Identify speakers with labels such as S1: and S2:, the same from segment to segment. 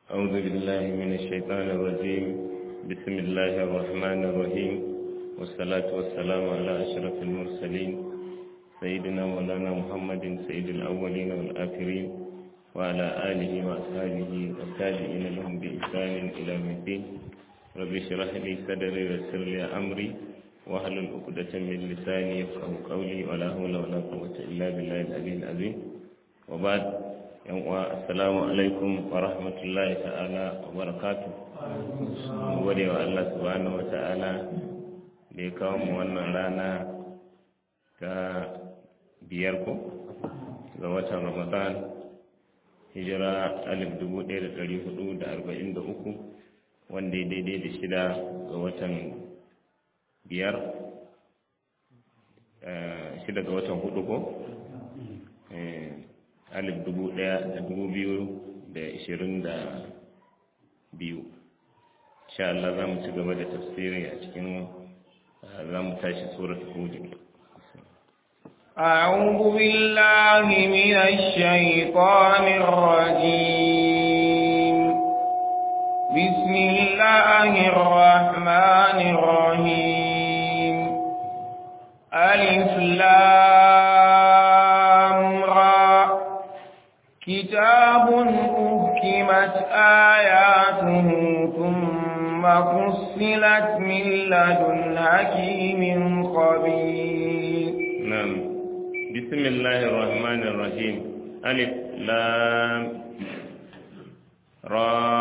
S1: أعوذ بالله من الشيطان الرجيم بسم الله الرحمن الرحيم والصلاة والسلام على أشرف المرسلين سيدنا مولانا محمد سيد الأولين والآخرين وعلى آله وأصحابه والتابعين لهم بإحسان إلى يوم الدين رب اشرح لي صدري ويسر لي أمري واحلل عقدة من لساني يفقه قولي ولا حول ولا قوة إلا بالله العلي العظيم وبعد yan uwa assalamu alaikum wa rahmatullahi ta'ala wa barakatu gode wa Allah subhanahu wa ta'ala da ya kawo mu wannan rana ta biyar ko ga watan ramadan hijira alif dubu ɗaya da ɗari hudu da arba'in da uku wanda ya daidai da shida ga watan biyar shida ga watan hudu ko alif dubu ɗaya da dubu biyu da ishirin da biyu sha Allah za mu ci gaba da tafsiri a cikin za mu tashi surat hud
S2: أعوذ بالله من الشيطان الرجيم بسم الله الرحمن الرحيم ألف لام را كتاب أحكمت آياته ثم فصلت من لدن حكيم خبير
S1: نعم بسم الله الرحمن الرحيم ألف لام را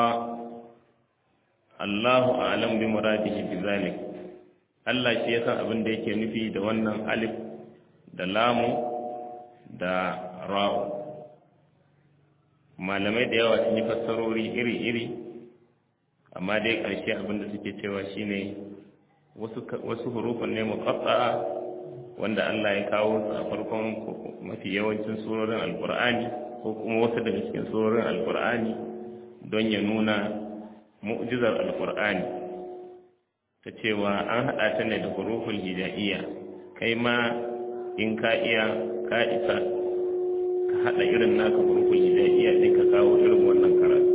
S1: الله أعلم بمراده بذلك Allah shi ya san abin da yake nufi da wannan alif da lamu da ra'u malamai da yawa sun yi fassarori iri-iri amma dai ƙarshe abinda suke cewa shine wasu hurufun ne muqatta'a wanda Allah ya kawo su a farkon mafi yawancin surorin alkur'ani ko kuma wasu daga cikin surorin alkur'ani don ya nuna mu'jizar alkur'ani ta cewa an haɗa ta ne da huruful hija'iyya kai ma in ka iya ka isa ka haɗa irin naka huruful hijaiya ɗin ka kawo irin wannan karatu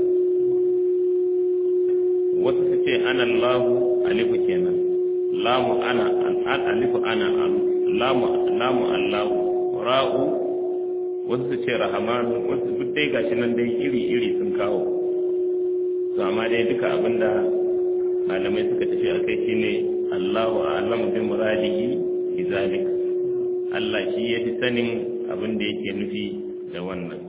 S1: wasu su ce ana lahu alifu kenan lamu ana an alifu ana lamu lamu allahu ra'u wasu su ce rahamanu wasu duk dai gashi nan dai iri iri sun kawo to amma dai duka abinda malamai suka tafi akai shine Allahu a'lamu bi muradihi bi zalik Allah shi ya fi sanin abin da yake nufi da wannan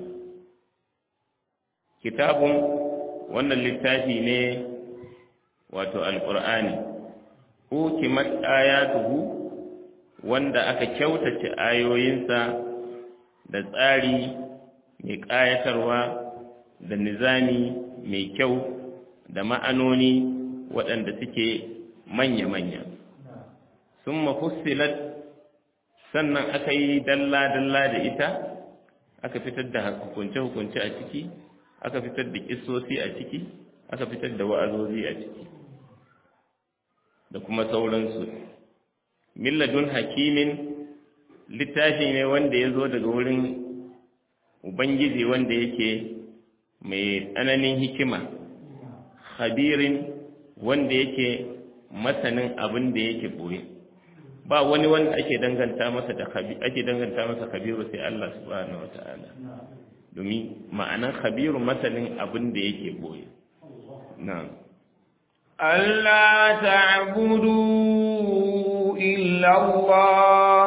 S1: kitabun wannan littafi ne wato alƙur'ani hukimat ayatuhu wanda aka kyautace ayoyinsa da tsari mai ƙayatarwa da nizami mai kyau da ma'anoni waɗanda suke manya-manya sun mafussilat sannan aka yi dalla-dalla da ita aka fitar da hukunce-hukunce a ciki aka fitar da kisosi a ciki aka fitar da wa'azozi a ciki da kuma sauransu milladun hakimin littafi ne wanda ya zo daga wurin ubangiji wanda yake mai tsananin hikima khabirin wanda yake masanin abin da yake boye ba wani wanda ake danganta masa da ake danganta masa khabiru sai Allah subhanahu wataala domin ma'anan khabiru masanin abin da yake boye na'am
S2: Allah ta'budu illa Allah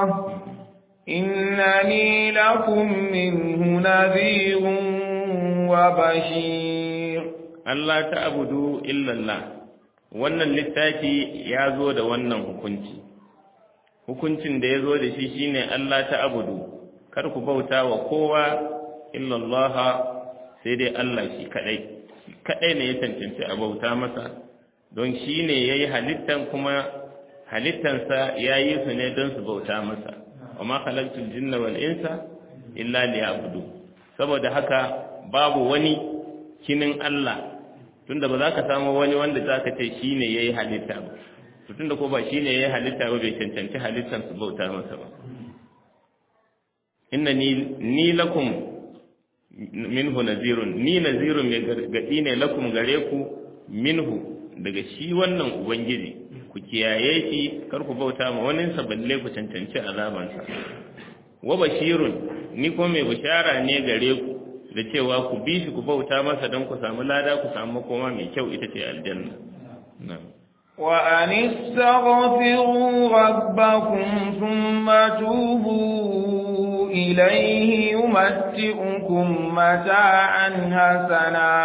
S2: innani lakum minhu nadhirun wa bashir
S1: Allah ta'budu illa Allah wannan littafi ya zo da wannan hukunci hukuncin da ya zo da shi shine Allah ta abudu kar ku bauta wa kowa illallah sai dai Allah shi kadai kadai ne ya cancanci a bauta masa don shi ne ya yi halittan kuma halittansa ya yi su ne don su bauta masa wa ma khalaqtul jinna wal insa illa liya'budu saboda haka babu wani kinin Allah tunda ba za ka samu wani wanda za ka ce shi ne ya yi halitta ba to tunda ko ba shi ne ya yi halitta ba bai cancanci halittar su bauta masa ba inna ni lakum minhu nazirun ni nazirun mai gargadi ne lakum gare ku minhu daga shi wannan ubangiji ku kiyaye shi kar ku bauta ma wani balle ku cancanci azabansa wa bashirun ni ko mai bishara ne gare ku da cewa ku bi shi ku bauta masa don ku samu lada ku samu makoma mai kyau ita ce aljanna na'am
S2: وأن استغفروا ربكم ثم توبوا إليه يمتئكم متاعا حسنا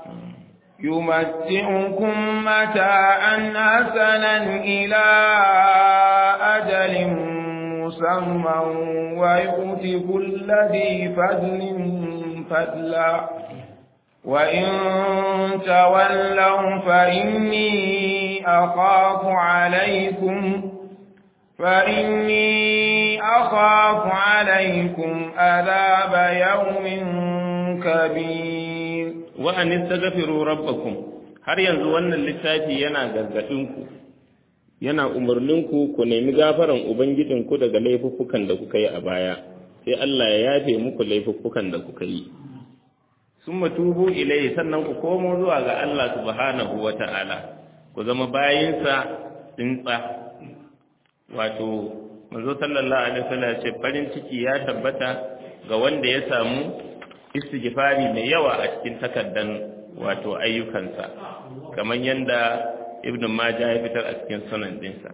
S2: يمتئكم متاعا حسنا إلى أجل مسمى ويؤتي كل ذي فضل فضلا وإن تولوا فإني أخاف عليكم فإني أخاف عليكم عذاب يوم كبير
S1: وأن استغفروا ربكم har yanzu wannan littafi yana gargaɗinku yana umarninku ku nemi gafaran ubangijinku daga laifuffukan da kuka yi a baya sai Allah ya yafe muku laifuffukan da kuka yi sun matubu ilai sannan ku komo zuwa ga Allah subhanahu wa ta'ala ku zama bayinsa tsintsa wato manzo sallallahu alaihi wasallam ce farin ciki ya tabbata ga wanda ya samu istighfari mai yawa a cikin takaddan wato ayyukansa kamar yanda ibn majah ya fitar a cikin sunan dinsa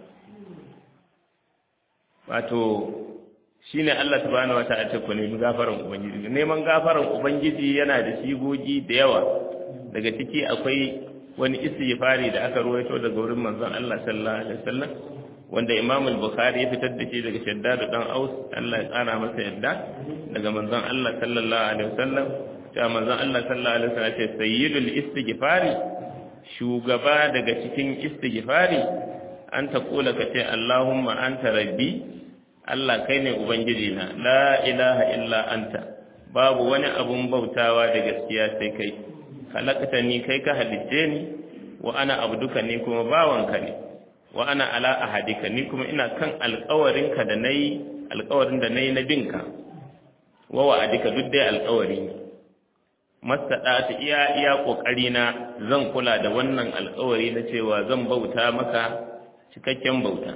S1: wato shine Allah subhanahu wataala ce ku nemi gafaran ubangiji neman gafaran ubangiji yana da sigogi da yawa daga ciki akwai wani istighfari da aka ruwaito daga wurin manzon Allah sallallahu alaihi wasallam wanda Imam al-Bukhari ya fitar da shi daga Shaddad dan Aus Allah ya tsara masa yadda daga manzon Allah sallallahu alaihi wasallam cewa manzon Allah sallallahu alaihi wasallam ce sayyidul istighfari shugaba daga cikin istighfari an ta kula ka ce Allahumma anta rabbi Allah kai ne ubangiji na la ilaha illa anta babu wani abun bautawa da gaskiya sai kai halakta ni kai ka halicce ni wa ana abduka ni kuma bawanka ne wa ana ala ahadika ni kuma ina kan alƙawarinka da nayi alƙawarin da nayi na binka wa wa'adika duk dai alƙawari ne mastada ta iya iya kokari na zan kula da wannan alƙawari na cewa zan bauta maka cikakken bauta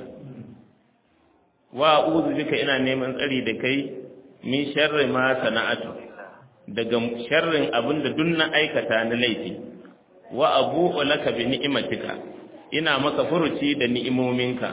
S1: wa a'udhu bika ina neman tsari da kai min sharri ma sana'atu daga sharrin abin da duk na aikata na laifi wa abu'u laka bi ni'matika ina maka furuci da ni'imominka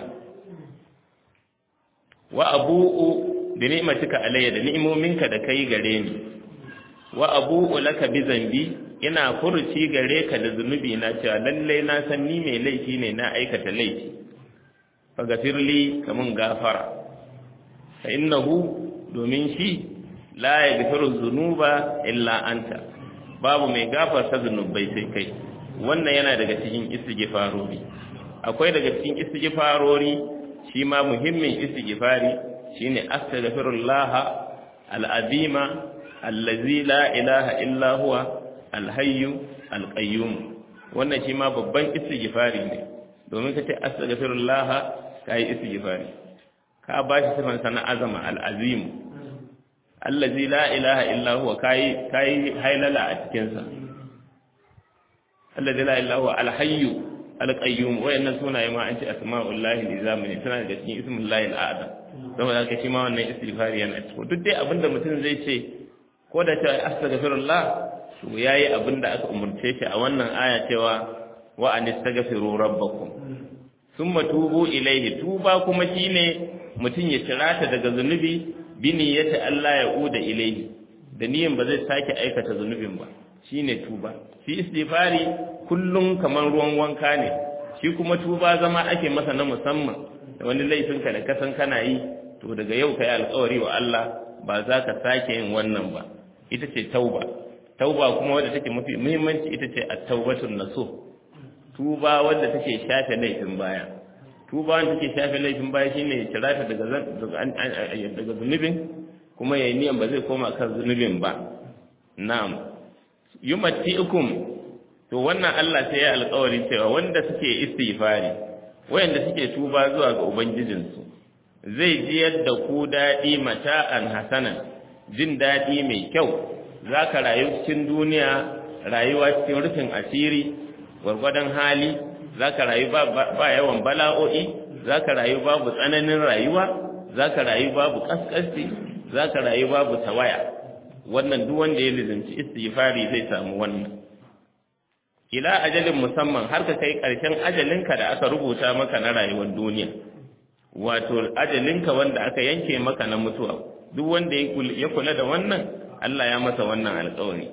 S1: wa abu'u bi ni'matika alayya da ni'imominka da kai gare ni wa abu'u laka bi zambi ina furuci gare ka da zunubi na cewa lalle na san ni mai laifi ne na aikata laifi faghfirli kamun gafara fa innahu domin shi la yaghfiru dhunuba illa anta babu mai gafarta zunubai sai kai wannan yana daga cikin istighfarori akwai daga cikin istighfarori shi ma muhimmin istighfari shine astaghfirullah al-azima allazi la ilaha illa huwa al-hayyu al-qayyum wannan shi ma babban istighfari ne domin kace astaghfirullah kai istighfari ka bashi sifan sana azama al-azim allazi la ilaha illa huwa kai kai hailala a cikin sa allazi la ilaha huwa al-hayyu al-qayyum wayannan sunaye ma an ce asma'ullahi lizamani suna daga cikin ismullahi al-a'zam saboda haka shi ma wannan istighfari yana cikin duk dai abinda mutum zai ce ko da cewa astaghfirullah to yayi abinda aka umurce shi a wannan aya cewa wa anistaghfiru rabbakum thumma tubu ilayhi tuba kuma shine mutum ya cirata daga zunubi bini ya ta Allah ya uda ilaihi da niyan ba zai sake aikata zunubin ba shine tuba shi istighfari kullum kamar ruwan wanka ne shi kuma tuba zama ake masa na musamman da wani laifin ka da kasan kana yi to daga yau kai alƙawari wa Allah ba za ka sake yin wannan ba ita ce tauba tauba kuma wadda take mafi muhimmanci ita ce at-taubatun nasuh tuba wadda take shafe laifin baya tuba wanda take shafe laifin baya shine ya cira ta daga daga zunubin kuma yayi niyan ba zai koma kan zunubin ba na'am yumatti'ukum to wannan Allah sai ya alƙawari cewa wanda suke istighfari wayanda suke tuba zuwa ga ubangijinsu zai ji yadda ku dadi mata'an hasanan jin dadi mai kyau za ka rayu cikin duniya rayuwa cikin rufin asiri gwargwadon hali za ka rayu ba yawan bala'o'i za ka rayu babu tsananin rayuwa za ka rayu babu ƙasƙasci za ka rayu babu tawaya wannan duk wanda ya lizinci istighfari zai samu wannan ila ajalin musamman har ka kai ƙarshen ajalinka da aka rubuta maka na rayuwar duniya wato ajalinka wanda aka yanke maka na mutuwa duk wanda ya kula da wannan Allah ya masa wannan alƙawari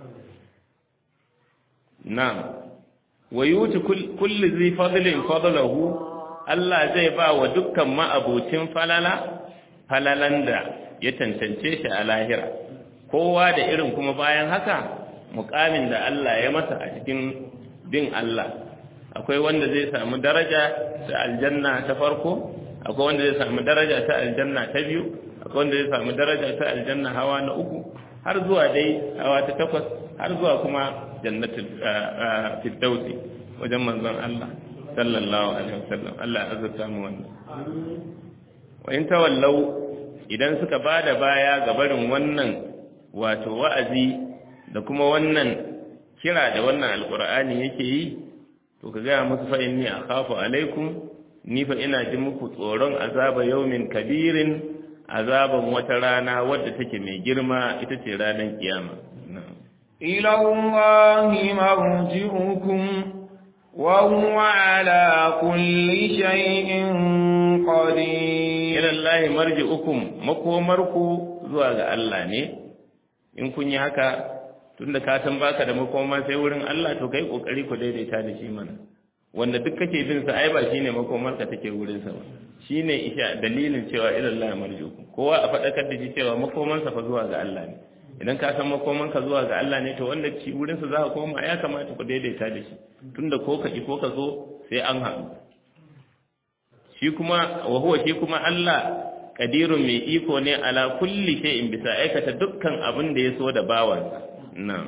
S1: na'am wa yuti kulli zai fadlin fadlahu Allah zai ba wa dukkan ma'abucin falala falalan da ya tantance shi a lahira kowa da irin kuma bayan haka mukamin da Allah ya masa a cikin bin Allah akwai wanda zai samu daraja ta aljanna ta farko akwai wanda zai samu daraja ta aljanna ta biyu akwai wanda zai samu daraja ta aljanna hawa na uku har zuwa dai hawa ta takwas har zuwa kuma jannatul firdausi wajen manzon Allah sallallahu alaihi wasallam Allah ya azurta mu wannan wa in tawallau idan suka bada baya ga barin wannan wato wa'azi da kuma wannan kira da wannan alqur'ani yake yi to ka gaya musu fa inni akhafu alaikum ni fa ina ji muku tsoron azaba yaumin kabirin azaban wata rana wadda take mai girma ita ce ranar kiyama
S2: ila Allahi marji'ukum wa huwa ala kulli shay'in qadir
S1: ila Allahi marji'ukum makomarku zuwa ga Allah ne in kun yi haka tunda ka san baka da makoma sai wurin Allah to kai kokari ku daidaita da shi mana wanda duk kake bin sa ai ba shine makomar ka take wurin sa ba shine isha dalilin cewa ila Allah marjuku kowa a fadakar da shi cewa makoman sa fa zuwa ga Allah ne idan ka san makoman ka zuwa ga Allah ne to wanda ci wurin sa zaka koma ya kamata ku daidaita da shi tunda ko ka ki ko ka zo sai an haɗu shi kuma wa huwa shi kuma Allah kadirun mai iko ne ala kulli shay'in bisa aikata dukkan abin da ya so da bawansa نعم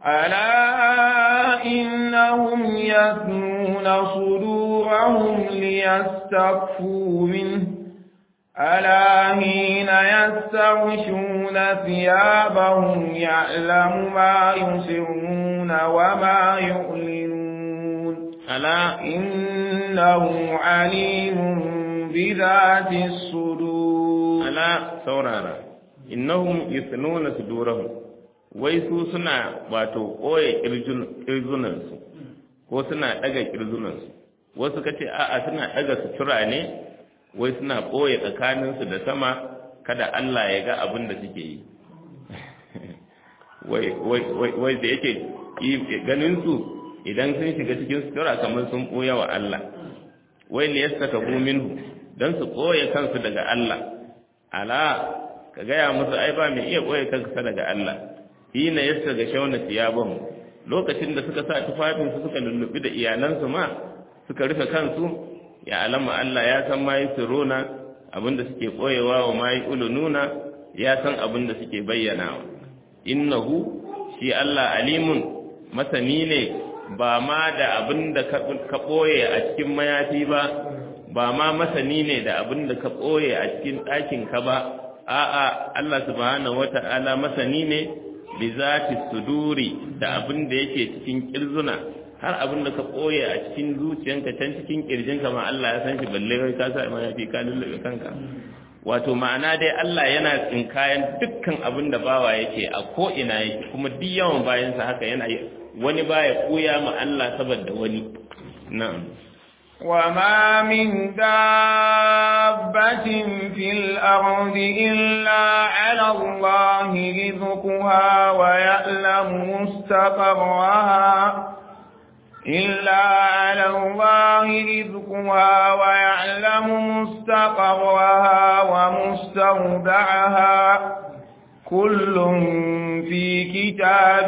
S2: ألا إنهم يثنون صدورهم ليستكفوا منه ألا حين يستغشون ثيابهم يعلم ما يسرون وما يعلنون
S1: ألا
S2: إنه عليم بذات الصدور
S1: ألا سورارا إنهم يثنون صدورهم wai su suna wato ɓoye ƙirjunansu ko suna ɗaga ƙirjunansu wasu ka ce a'a suna ɗaga sutura ne wai suna ɓoye tsakaninsu da sama kada Allah ya ga abin da suke yi wai da yake ganinsu idan sun shiga cikin sutura kamar sun ɓoye wa Allah wai ne yasta ka minhu don su ɓoye kansu daga Allah ala ka gaya musu ai ba mai iya ɓoye kansa daga Allah hina yasta ga shauna siyaban lokacin da suka sa tufafin su suka lullubi da iyalansu ma suka rufe kansu ya alama Allah ya san mai siruna abinda suke koyewa wa mai ulununa ya san abinda suke bayyanawa innahu shi Allah alimun masani ne ba ma da abinda ka boye a cikin mayafi ba ba ma masani ne da abinda ka boye a cikin ɗakin ka ba a'a Allah subhanahu wata'ala masani ne bi zati suduri da abin da yake cikin kirzuna har abin da ka koye a cikin zuciyanka can cikin kirjinka ma Allah ya san shi balle kai ka sa ma yafi ka lullube kanka wato ma'ana dai Allah yana tsinkayen dukkan abin da bawa yake a ko ina yake kuma duk yawan bayan sa haka yana wani baya koya ma Allah saboda wani na'am
S2: وما من دابة في الأرض إلا على الله رزقها ويعلم مستقرها إلا على الله رزقها ويعلم مستقرها ومستودعها كل في كتاب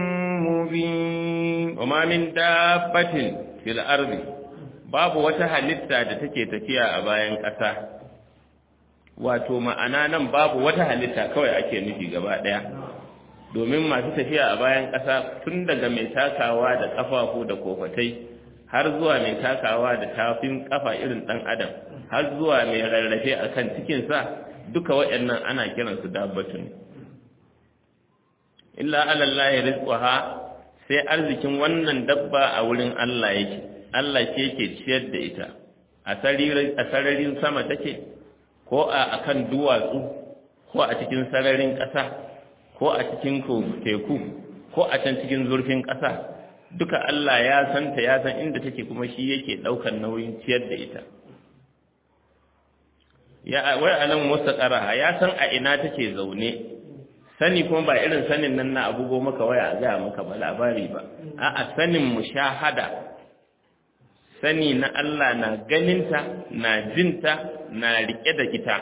S2: مبين
S1: وما من دابة في الأرض babu wata halitta da take tafiya a bayan ƙasa wato ma'ana nan babu wata halitta kawai ake nufi gaba ɗaya domin masu tafiya a bayan ƙasa tun daga mai takawa da ƙafafu da kofatai har zuwa mai takawa da tafin ƙafa irin ɗan adam har zuwa mai rarrafe a kan cikinsa duka waɗannan ana kiransu dabbatun illa alallahi rizquha sai arzikin wannan dabba a wurin Allah yake Allah ke yake ciyar da ita a sararin sama take ko a akan duwatsu ko a cikin sararin ƙasa ko a cikin teku ko a can cikin zurfin ƙasa duka Allah ya santa ya san inda take kuma shi yake ɗaukar nauyin ciyar da ita ya wai alam mustaqaraha ya san a ina take zaune sani kuma ba irin sanin nan na abugo maka waya a ga maka ba labari ba a'a sanin mushahada sani na Allah na ganinta na jinta na rike da ita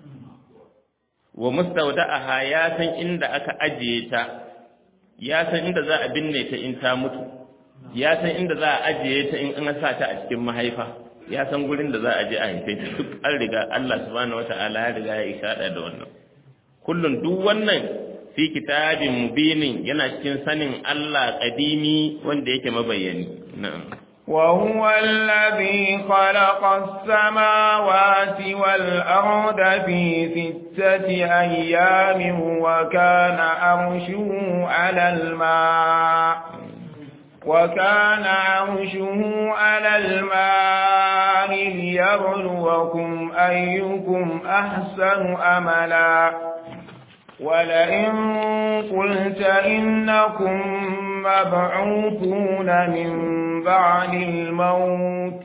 S1: wa mustawda'aha ya san inda aka ajiye ta ya san inda za a binne ta in ta mutu ya san inda za a ajiye ta in an sa ta a cikin mahaifa ya san gurin da za a je a haife ta duk an riga Allah subhanahu wata'ala ya riga ya ishada da wannan kullun duk wannan fi kitabin mubinin yana cikin sanin Allah qadimi wanda yake mabayyani na'am
S2: وهو الذي خلق السماوات والأرض في ستة أيام وكان أرشه على الماء وكان عرشه على الماء ليبلوكم أيكم أحسن أملا ولئن قلت إنكم مبعوثون من بعد الموت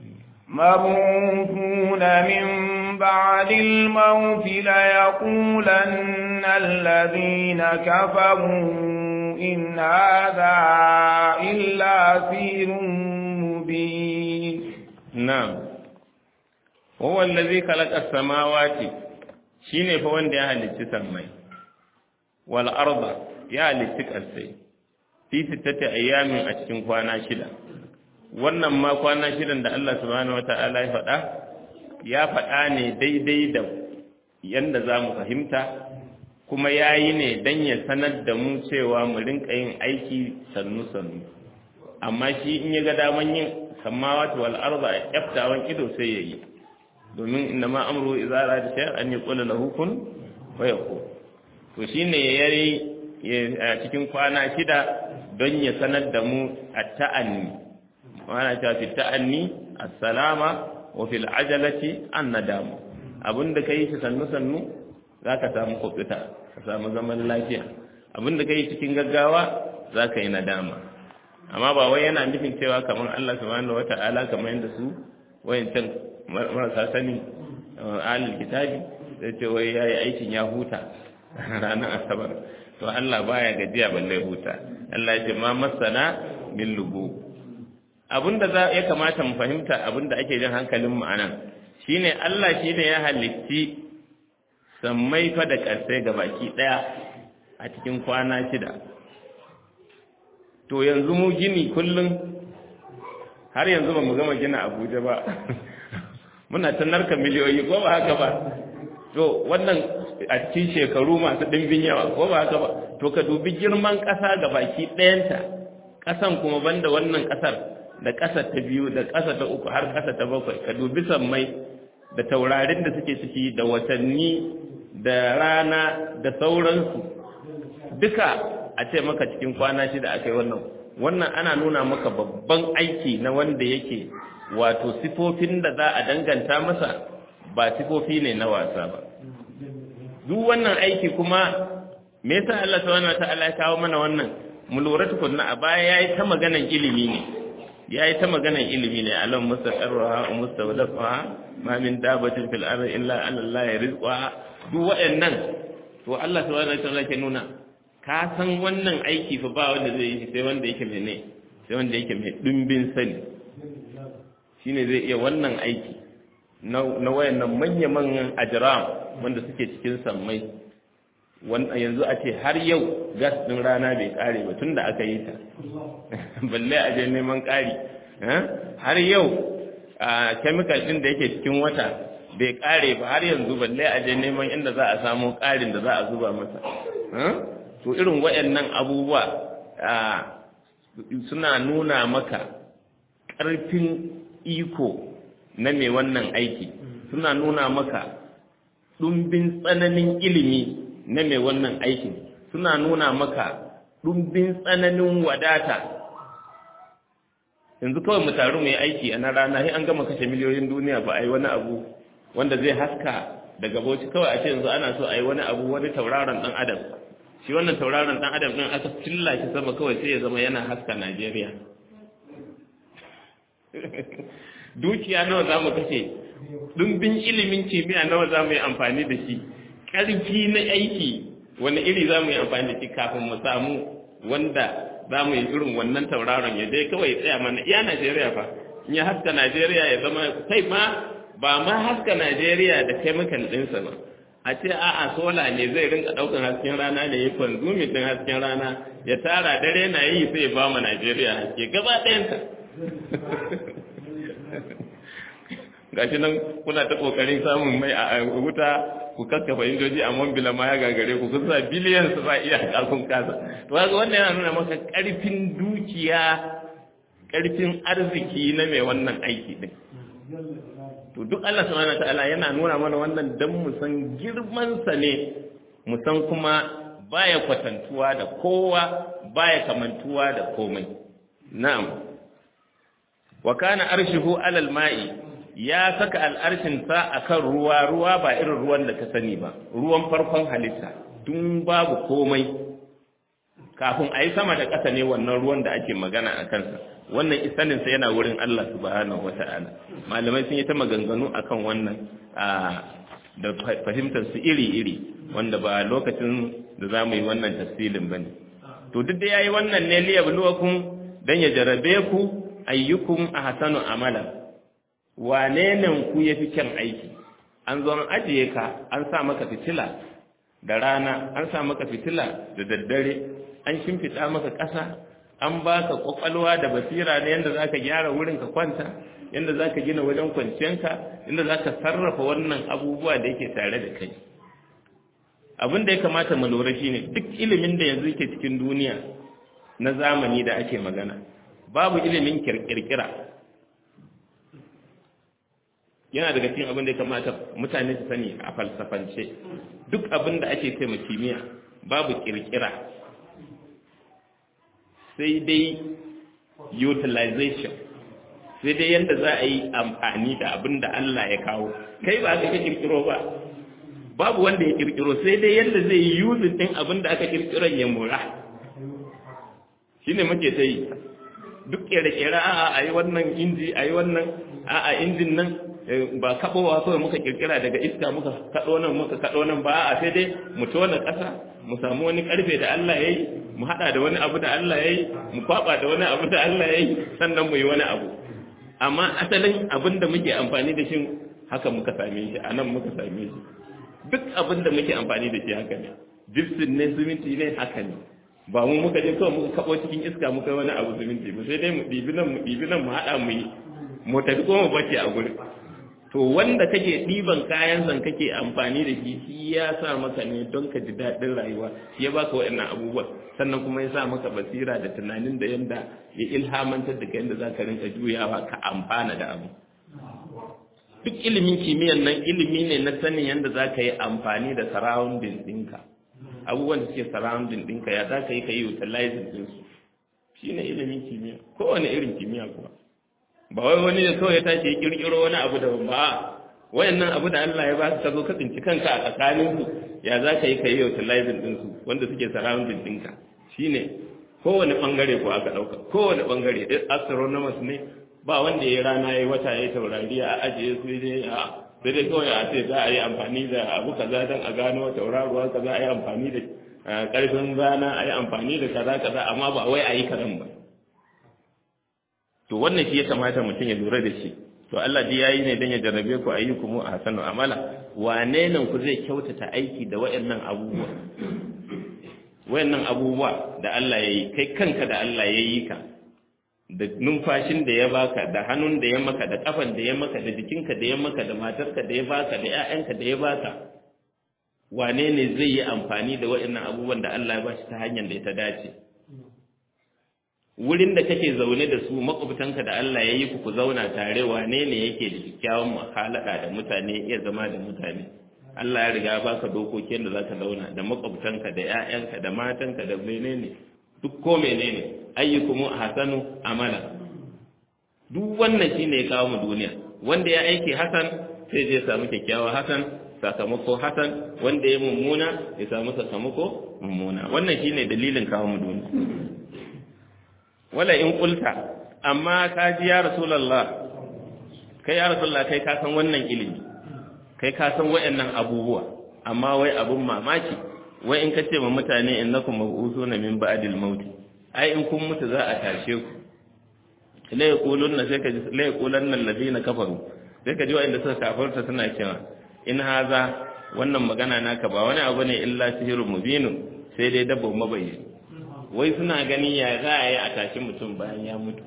S2: مبعوثون من بعد الموت ليقولن الذين كفروا إن هذا إلا سير مبين
S1: نعم هو الذي خلق السماوات shine fa wanda ya halicci sammai wal arda ya halicci ƙasai fi sittati ayyamin a cikin kwana shida wannan ma kwana shidan da Allah subhanahu wata'ala ya faɗa ya faɗa ne daidai da yanda za mu fahimta kuma ya yi ne don ya sanar da mu cewa mu rinka yin aiki sannu-sannu amma shi in ya ga daman yin samawati wal arda a kyaftawan ido sai ya yi domin inda ma amru idza arada shay'an an yaqula lahu kun wa yakun to shine yayi a cikin kwana shida don ya sanar da mu at-ta'anni wana ta fi ta'anni as-salama wa fil ajalati an-nadam abinda kai shi sannu sannu zaka samu kubuta ka samu zaman lafiya abinda kai cikin gaggawa zaka yi nadama amma ba wai yana nufin cewa kamar Allah subhanahu wata'ala kamar yadda su wayancan marasa sani alil kitabi da ce wai yayi aikin ya huta ranar asabar to Allah baya gajiya balle huta Allah ya ce ma masana min lugu abinda za ya kamata mu fahimta abinda ake jin hankalin mu anan shine Allah shine ya halitti sammai fa da karsai baki daya a cikin kwana shida to yanzu mu gini kullum har yanzu ba mu gama gina Abuja ba muna ta narka miliyoyi ko ba haka ba to wannan a cikin shekaru masu ɗimbin yawa ko ba haka ba to ka dubi girman ƙasa ga baki ɗayanta ƙasan kuma banda wannan ƙasar da ƙasa ta biyu da ƙasa ta uku har ƙasa ta bakwai ka dubi sammai da taurarin da suke ciki da watanni da rana da sauransu duka a ce maka cikin kwana shida aka yi wannan wannan ana nuna maka babban aiki na wanda yake wato sifofin da za a danganta masa ba sifofi ne na wasa ba duk wannan aiki kuma me yasa Allah subhanahu wataala ya kawo mana wannan mu lura tukunna a baya yayi ta maganan ilimi ne yayi ta maganan ilimi ne alam mustaqarraha wa mustawdafaha ma min dabatin fil ardi illa ala Allah rizqa duk waɗannan to Allah subhanahu wataala ke nuna ka san wannan aiki fa ba wanda zai yi sai wanda yake mai ne sai wanda yake mai dimbin sani shine zai iya wannan aiki na wayannan manya-manyan ajram wanda suke cikin sammai wanda yanzu a ce har yau gas din rana bai kare ba tunda aka yi ta balle a je neman kari har yau a chemical din da yake cikin wata bai kare ba har yanzu balle a je neman inda za a samu karin da za a zuba masa to irin wayannan abubuwa suna nuna maka ƙarfin iko na mai wannan aiki suna nuna maka ɗumbin tsananin ilimi na mai wannan aikin suna nuna maka ɗumbin tsananin wadata yanzu kawai mu taru mu yi aiki a na rana sai an gama kashe miliyoyin duniya ba a yi wani abu wanda zai haska daga bauchi kawai a ce yanzu ana so a yi wani abu wani tauraron ɗan adam shi wannan tauraron ɗan adam ɗin aka cilla shi sama kawai sai ya zama yana haska najeriya dukiya nawa za mu kashe ɗumbin ilimin kimiyya nawa za mu yi amfani da shi ƙarfi na aiki wani iri za mu yi amfani da shi kafin mu samu wanda za mu yi irin wannan tauraron ya dai kawai tsaya mana iya najeriya fa in ya haska najeriya ya zama kai ma ba ma haska najeriya da chemical ɗinsa ba a ce a'a sola ne zai rinka ɗaukar hasken rana ne ya kwanzumi ɗin hasken rana ya tara dare na yi sai ba mu najeriya haske gaba ɗayansa gashi nan kuna ta kokarin samun mai a wuta ku kakkafa indoji a mambila ma ya gagare ku kusa biliyan su ba iya kakun kasa to haka wannan yana nuna maka karfin dukiya karfin arziki na mai wannan aiki din to duk Allah subhanahu ta'ala yana nuna mana wannan dan mu san girman sa ne mu san kuma baya kwatantuwa da kowa baya kamantuwa da komai na'am wa kana arshihu alal ma'i ya saka al'arshinsa a kan ruwa ruwa ba irin ruwan da ka sani ba ruwan farkon halitta tun babu komai kafin a yi sama da ƙasa ne wannan ruwan da ake magana a kansa wannan isaninsa yana wurin Allah subhanahu wa ta'ala malamai sun yi ta maganganu a kan wannan da fahimtar su iri-iri wanda ba lokacin da za mu yi wannan tafsilin ba ne to duk da ya yi wannan ne liyabluwakum don ya jarabe ku ayyukum ahsanu amala wane ne ku yafi kyan aiki an zo an ajiye ka an sa maka fitila da rana an sa maka fitila da daddare an shimfiɗa maka ƙasa an baka kwakwalwa da basira ne yadda zaka gyara wurin ka kwanta yadda zaka gina wajen kwanciyanka yadda zaka sarrafa wannan abubuwa da yake tare da kai abin da ya kamata mu lura shine duk ilimin da yanzu yake cikin duniya na zamani da ake magana babu ilimin kirkira yana daga cikin abin da ya kamata mutane su sani a falsafance duk abin da ake kai kimiyya babu kirkira sai dai utilization sai dai yadda za a yi amfani da abin da Allah ya kawo kai ba ka kirkiro ba babu wanda ya kirkiro sai dai yadda zai yi yuzin din abin da aka kirkiro ya mura shine muke ta yi duk kere-kere a'a a yi wannan inji a yi wannan a'a injin nan ba kaɓowa kawai muka kirkira daga iska muka kaɗo nan muka kaɗo nan ba a sai dai mu tona ƙasa mu samu wani ƙarfe da Allah ya yi mu haɗa da wani abu da Allah ya yi mu kwaɓa da wani abu da Allah ya yi sannan mu yi wani abu amma asalin abin da muke amfani da shi haka muka same shi a nan muka same shi duk abin da muke amfani da shi haka ne gypsum ne siminti ne haka ne ba mu muka je kawai muka kaɓo cikin iska muka yi wani abu siminti ba sai dai mu ɗibi nan mu ɗibi nan mu haɗa mu yi mu tafi ko mu bace a gurin to wanda kake ɗiban kayan zan kake amfani da shi shi ya sa maka ne don ka ji daɗin rayuwa shi ya baka waɗannan abubuwa sannan kuma ya sa maka basira da tunanin da yanda ya ilhamantar da ka yanda za ka rinka juyawa ka amfana da abu duk ilimin kimiyyar nan ilimi ne na sanin yanda za ka yi amfani da surrounding ɗinka abubuwan da suke surrounding ɗinka ya za ka yi ka yi utilizing ɗinsu shi ne ilimin kimiyya kowane irin kimiyya kuwa ba wai wani da kawai ya tashi ya kirkiro wani abu da ba wayannan abu da Allah ya ba ka zo ka tsinci kanka a tsakanin su ya za ka yi ka yi utilizing din su wanda suke surrounding ɗinka shine kowane bangare ko aka ɗauka kowane bangare astronomers ne ba wanda ya rana ya wata ya taurari a ajiye su dai a sai dai kawai a ce za a yi amfani da abu kaza don a gano tauraruwa kaza a yi amfani da karfin rana a yi amfani da kaza kaza amma ba wai a yi kazan ba to wannan shi ya kamata mutum ya lura da shi to Allah ji yayi ne dan ya jarrabe ku ayyukum a hasanu amala wane nan ku zai kyautata aiki da wayannan abubuwa wayannan abubuwa da Allah yayi kai kanka da Allah yayi ka da numfashin da ya baka da hannun da ya maka da kafan da ya maka da jikinka da ya maka da matarka da ya baka da ƴaƴanka da ya baka wane ne zai yi amfani da wayannan abubuwan da Allah ya bashi ta hanyar da ta dace wurin da kake zaune da su makwabtanka da Allah ya yi ku zauna tare wane ne yake da kyakkyawan muhalaka da mutane iya zama da mutane Allah ya riga baka dokokin da zaka zauna da makwabtanka da ƴaƴanka da matanka da menene duk ko menene ayyukum hasanu amala duk wannan shine ya kawo mu duniya wanda ya aiki hasan sai je samu kyakkyawa hasan sakamako hasan wanda ya mummuna ya samu sakamako mummuna wannan shine dalilin kawo mu duniya wala in qulta amma ka ji ya rasulullah kai ya rasulullah kai ka san wannan ilimi kai ka san wayannan abubuwa amma wai abun mamaki wai in ka ce ma mutane innakum mab'usuna min ba'dil maut ai in kun mutu za a tashe ku la yaqulunna sai ka ji la yaqulanna alladhina kafaru sai ka ji wayanda suka kafarta suna cewa in haza wannan magana naka ba wani abu ne illa sihirun mubinun sai dai dabba mabayyani wai suna gani ya za a yi a tashi mutum bayan ya mutu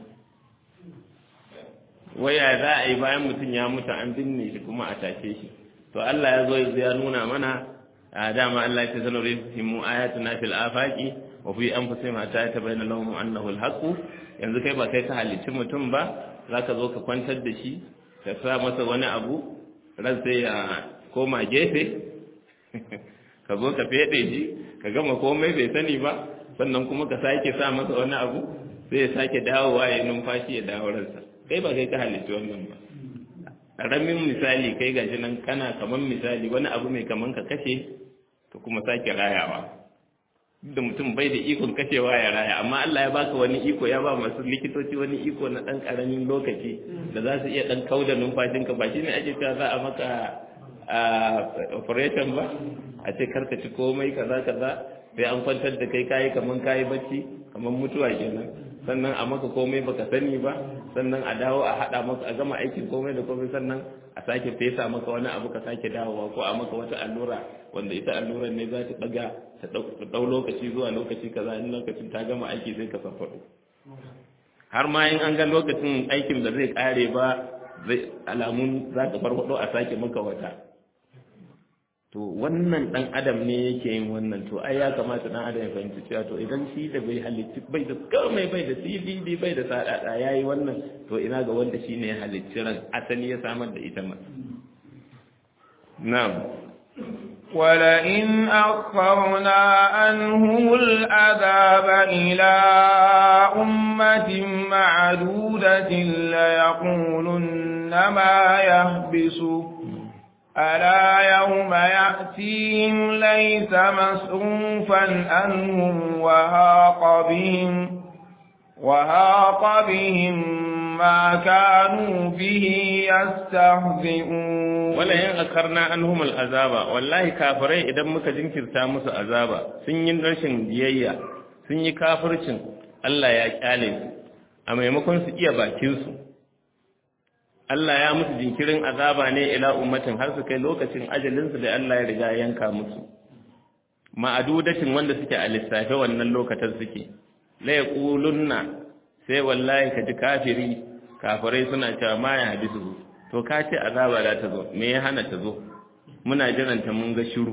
S1: wai ya za a yi bayan mutum ya mutu an binne shi kuma a tashe shi to Allah ya zo yanzu ya nuna mana a dama Allah ya ce sanar mu ayatuna fil afaqi wa fi anfusihim hatta yatabayyana lahum annahu al-haqq yanzu kai ba kai ka halicci mutum ba zaka zo ka kwantar da shi ka sa masa wani abu ran sai ya koma gefe ka zo ka fede shi ka gama komai bai sani ba sannan kuma ka sake sa masa wani abu sai ya sake dawowa ya numfashi ya dawo ransa kai ba kai ka halitta wannan ba ƙaramin misali kai gashi nan kana kaman misali wani abu mai kaman ka kashe ka kuma sake rayawa da mutum bai da ikon kashewa ya raya amma Allah ya baka wani iko ya ba masu likitoci wani iko na ɗan ƙaramin lokaci da za su iya ɗan kauda numfashinka ba shi ne ake cewa za a maka operation ba a ce karka ci komai kaza kaza sai an kwantar da kai kayi kaman kayi bacci kaman mutuwa kenan sannan a maka komai baka sani ba sannan a dawo a hada maka a gama aikin komai da komai sannan a sake fesa maka wani abu ka sake dawowa ko a maka wata allura wanda ita allurar ne za ta daga ta dau lokaci zuwa lokaci kaza in lokacin ta gama aiki sai ka farfado har ma in an ga lokacin aikin da zai kare ba zai alamun za ka farfado a sake maka wata to wannan dan adam ne yake yin wannan to ai ya kamata dan adam ya fahimci cewa to idan shi da bai halitti bai da komai bai da CBD bai da sadada yayi wannan to ina ga wanda shine ya halitti ran asali ya samar da ita ma na'am
S2: ولئن أخرنا عنهم العذاب إلى أمة معدودة ليقولن ما يهبسه ألا يوم يأتيهم ليس مصروفا عنهم وهاق بهم وهاق بهم ما كانوا به يستهزئون
S1: ولا ين أكرنا عنهم العذاب والله كافرين إذا muka jinkirta musu azaba sun yi rashin biyayya sun yi kafircin Allah ya kyale su a maimakon su iya bakin su Allah ya musu jinkirin azaba ne ila ummatin har su kai lokacin ajalinsu da Allah ya riga yanka musu ma'adudatin wanda suke a lissafe wannan lokacin suke la yaqulunna sai wallahi kaji kafiri kafirai suna cewa ma ya hadisu to ka ce azaba za ta zo me ya hana ta zo muna jiranta mun ga shiru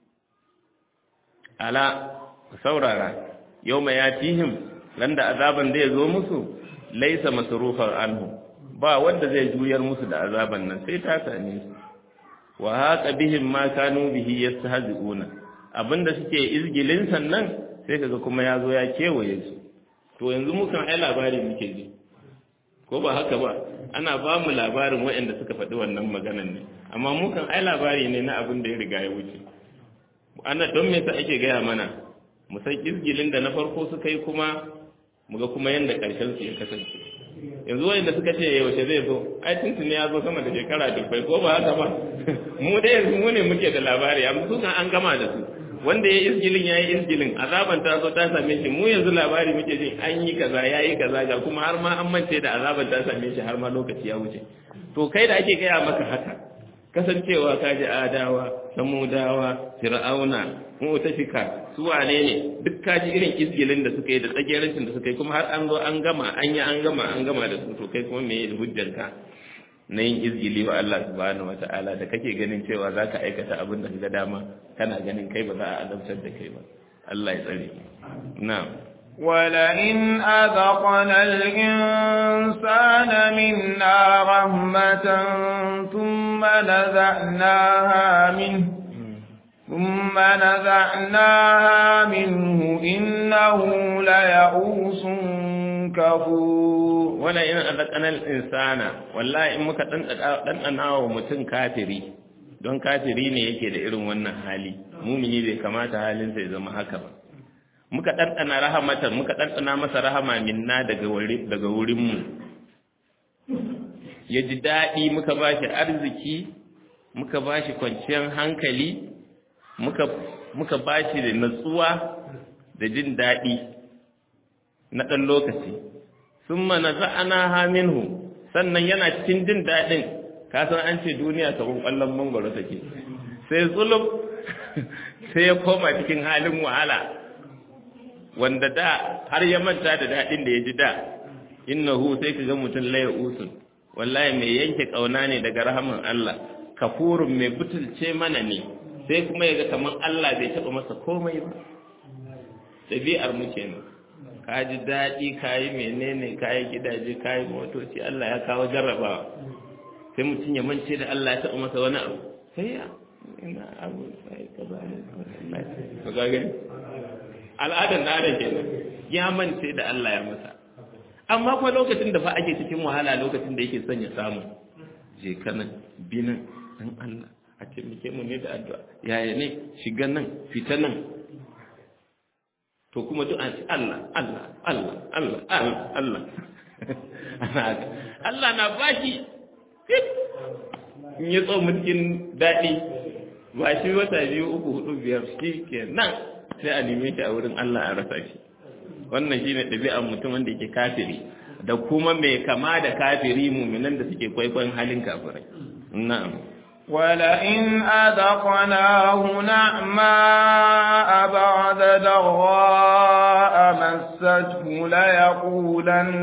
S1: ala saurara yawma yatihim landa azaban zai zo musu laisa masrufan anhu ba wanda zai juyar musu da azaban nan sai ta same su wa haqa bihim ma kanu bihi yastahzi'una abinda suke izgilin sannan sai kaga kuma yazo ya kewaye su to yanzu mu kan ai labari muke ji ko ba haka ba ana ba mu labarin waɗanda suka faɗi wannan maganan ne amma mu kan ai labari ne na abin da ya riga ya wuce ana don me yasa ake gaya mana mu san izgilin da na farko suka yi kuma mu ga kuma yanda ƙarshen su ya kasance yanzu wanda suka ce yaushe zai zo ai tuntuni ya zo sama da shekara dubbai ko ba haka ba mu dai yanzu mu ne muke da labari amma su an gama da su wanda ya isgilin ya yi isgilin azaban ta zo ta same shi mu yanzu labari muke jin an yi kaza ya yi kaza ga kuma har ma an mance da azaban ta same shi har ma lokaci ya wuce to kai da ake gaya maka haka kasancewa ka ji adawa samudawa fir'auna mu'tafika su wane ne duk ka ji irin isgilin da suka yi da tsagerancin da suka yi kuma har an zo an gama an yi an gama an gama da su to kai kuma me hujjanka na yin izgili wa Allah subhanahu wata'ala da kake ganin cewa za ka aikata abin da ga dama kana ganin kai ba za a azabtar da kai ba Allah ya tsare na'am
S2: ولئن أذقنا الإنسان منا رحمة ثم نزعناها منه ثم نزعناها منه إنه ليئوس كفور
S1: wala in azaqana al-insana wallahi in muka dan wa mutum kafiri don kafiri ne yake da irin wannan hali mumini bai kamata halin ya zama haka ba muka ɗanɗana rahamatan muka ɗanɗana masa rahama minna daga wuri daga wurin mu ya ji daɗi muka ba shi arziki muka ba shi kwanciyar hankali muka muka ba shi da natsuwa da jin daɗi na ɗan lokaci sun mana za'ana haminhu sannan yana cikin jin daɗin kasan an ce duniya ta ƙwallon mangwaro take sai zulub sai ya koma cikin halin wahala wanda da har ya manta da daɗin da ya ji da innahu sai ka ga mutum laye usun wallahi mai yanke ƙauna ne daga rahaman Allah kafurun mai butulce mana ne sai kuma ya ga kamar Allah bai taɓa masa komai ba ɗabi'ar mu kenan ka ji daɗi ka yi menene ka yi gidaje ka yi motoci Allah ya kawo jarrabawa sai mutum ya mance da Allah ya taɓa masa wani abu sai ya ina abu sai ka ba ne ka ga gani al'adar na da kenan ya mance da Allah ya masa amma kuma lokacin da fa ake cikin wahala lokacin da yake son ya samu je kana binan dan Allah a taimake mu ne da addu'a yaya ne shiga nan fita nan to kuma duk an ce Allah Allah Allah Allah Allah Allah ana haka Allah na bashi in ya tso mulkin daɗi ba shi wata biyu uku hudu biyar shi ke nan sai a neme shi a wurin Allah a rasa shi wannan shi ne ɗabi'ar mutum wanda yake kafiri da kuma mai kama da kafiri muminan da suke kwaikwayon halin kafirai na'am
S2: ولئن أذقناه نعماء بعد ضراء مسته ليقولن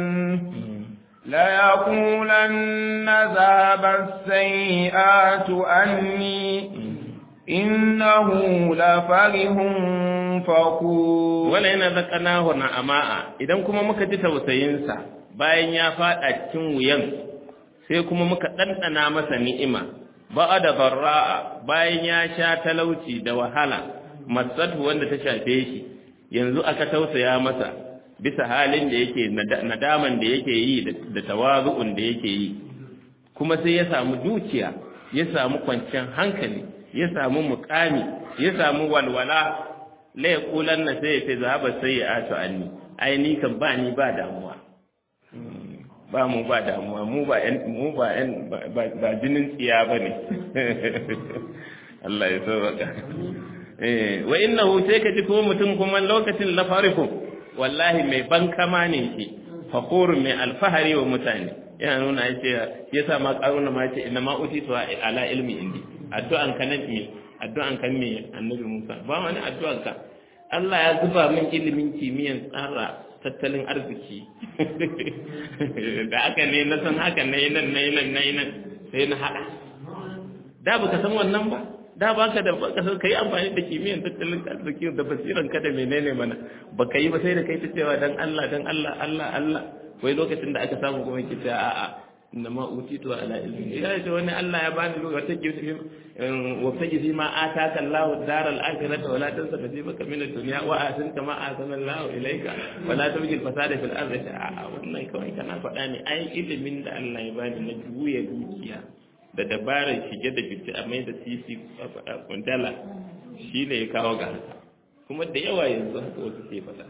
S2: ليقولن ذهب السيئات عني إنه لفرح فخور
S1: ولئن أذقناه نعماء idan kuma muka ji tausayinsa bayan ya faɗa cikin wuyan sai kuma muka ɗanɗana masa ni'ima ba da barra'a bayan ya sha talauci da wahala masatu wanda ta shafe shi yanzu aka tausaya masa bisa halin da yake nadaman da yake yi da tawazu'un da yake yi kuma sai ya samu dukiya ya samu kwanciyar hankali ya samu mukami ya samu walwala la yaqulan na sai ya zahaba sai ya asu anni ai ni kan ba ni ba damuwa ba mu ba damuwa mu ba yan mu ba yan ba jinin tsiya bane Allah ya sauka eh wa innahu sai ka ji kuma mutum kuma lokacin la farihu wallahi mai bankama ne shi fakhur mai alfahari wa mutane yana nuna yace yasa ma karuna ma yace inna ma utitu ala ilmi indi addu'an ka nabi addu'an kan me annabi Musa ba wani addu'an ka Allah ya zuba min ilimin kimiyyan tsara tattalin arziki da aka ne na san haka na yi nan na yi nan na yi nan sai na haɗa da ba ka san wannan ba da ba ka da ka san ka yi amfani da kimiyyar tattalin arziki da basiran ka da menene mana ba ka yi ba sai da kai ta cewa dan Allah dan Allah Allah Allah wai lokacin da aka samu kuma ki ta a'a inna ma utitu ala ilmi ya ce wani Allah ya bani wata gifi wa faji fi ma ataka Allahu daral akhirata wala tansa nasibaka min ad-dunya wa ahsin kama ahsana Allahu ilayka wala tabghi al-fasada fil ardi a wannan kawai kana faɗa ne ai ilimin da Allah ya bani na juya dukiya da dabarar shige da fice a mai da sisi kwandala shi ne ya kawo ga haka kuma da yawa yanzu haka wasu ke faɗa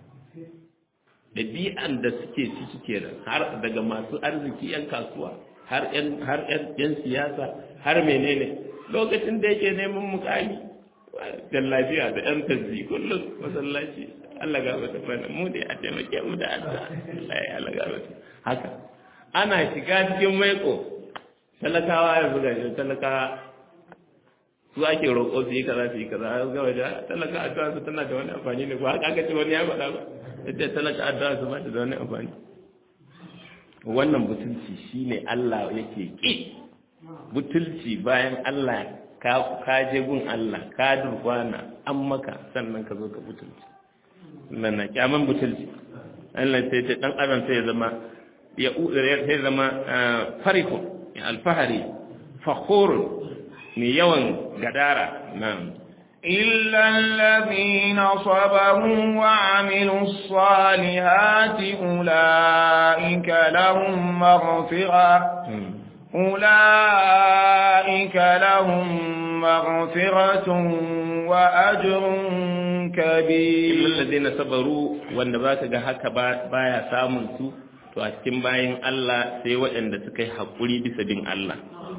S1: ɗabi'an da suke ciki kenan har daga masu arziki 'yan kasuwa har 'yan siyasa har menene lokacin da yake neman mukami da lafiya da 'yan tazzi kullum masallaci Allah ga wata bana mu dai a taimake mu da Allah Allah ya Allah ga wata haka ana shiga cikin maiko talakawa ya buga shi talakawa su ake roƙo su yi kaza su yi kaza har gaba da talaka addu'a su tana da wani amfani ne ba haka aka ce wani ya faɗa ba yadda talaka addu'a su ba ta da wani amfani wannan butulci shine Allah yake ki butulci bayan Allah ka ka je gun Allah ka durkwana an maka sannan ka zo ka butulci nan na kyaman butulci Allah sai ta dan adam sai ya zama ya sai zama farihu alfahari fakhur mai yawan gadara nan
S2: إلا الذين صبروا وعملوا الصالحات أولئك لهم مغفرة أولئك لهم مغفرة وأجر كبير
S1: إلا الذين صبروا وأن باك هكا بايا سامن su to a cikin bayan Allah sai waɗanda suka yi haƙuri bisa bin Allah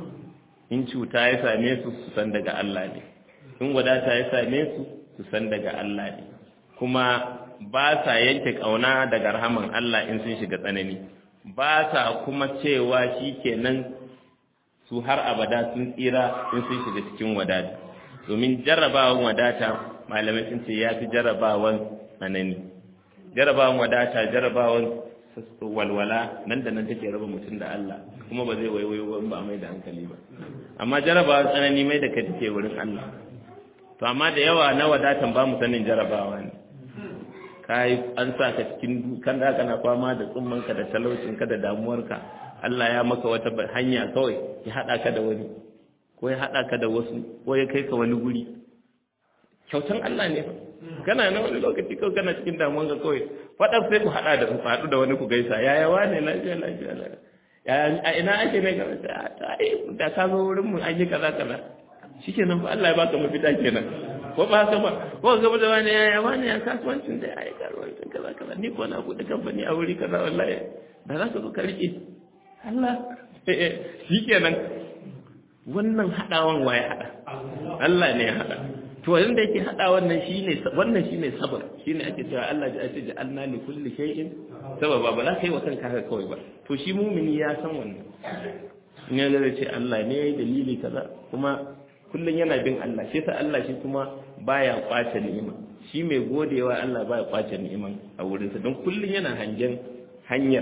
S1: in cuta ya same su su san daga Allah ne in wadata ya same su su san daga Allah ne kuma ba sa yanke ƙauna daga rahaman Allah in sun shiga tsanani ba sa kuma cewa shi kenan su har abada sun tsira in sun shiga cikin wadata domin jarrabawan wadata malamai sun ce ya fi jarrabawan tsanani jarrabawan wadata jarrabawan walwala nan da nan take raba mutum da Allah kuma ba zai waiwayo ba mai da hankali ba amma jarrabawan tsanani mai da kai take wurin Allah to amma da yawa na wadatan ba mu sanin jarrabawa ne kai an sa ka cikin kan da kana fama da tsummanka da talaucinka da damuwarka Allah ya maka wata hanya kawai ya hada ka da wani ko ya hada ka da wasu ko ya kai ka wani guri kyautan Allah ne fa kana na wani lokaci kawai kana cikin damuwarka kawai fadar sai ku hada da ku hadu da wani ku gaisa yaya wane lafiya lafiya ya a ina ake ne ga ai da ka zo wurin mu an yi kaza kaza shikenan fa Allah ya baka mafita kenan ko ba haka ba ko gaba da wani ya wani ya kasuwancin da ya yi kasuwancin kaza kaza ni ko na buɗe kamfani a wuri kaza wallahi da za ka zo ka riƙe Allah shi kenan wannan haɗawan waye haɗa Allah ne ya haɗa to wanda yake haɗa wannan shine wannan shine sabar shine ake cewa Allah ya ce ja'alna li kulli shay'in sababa ba za ka yi wa kanka haka kawai ba to shi mumini ya san wannan in ya ga ce Allah ne ya yi dalili kaza kuma kullum yana bin Allah shi sa Allah shi kuma baya kwace ni'ima shi mai godewa Allah baya kwace ni'iman a wurinsa don kullum yana hangen hanyar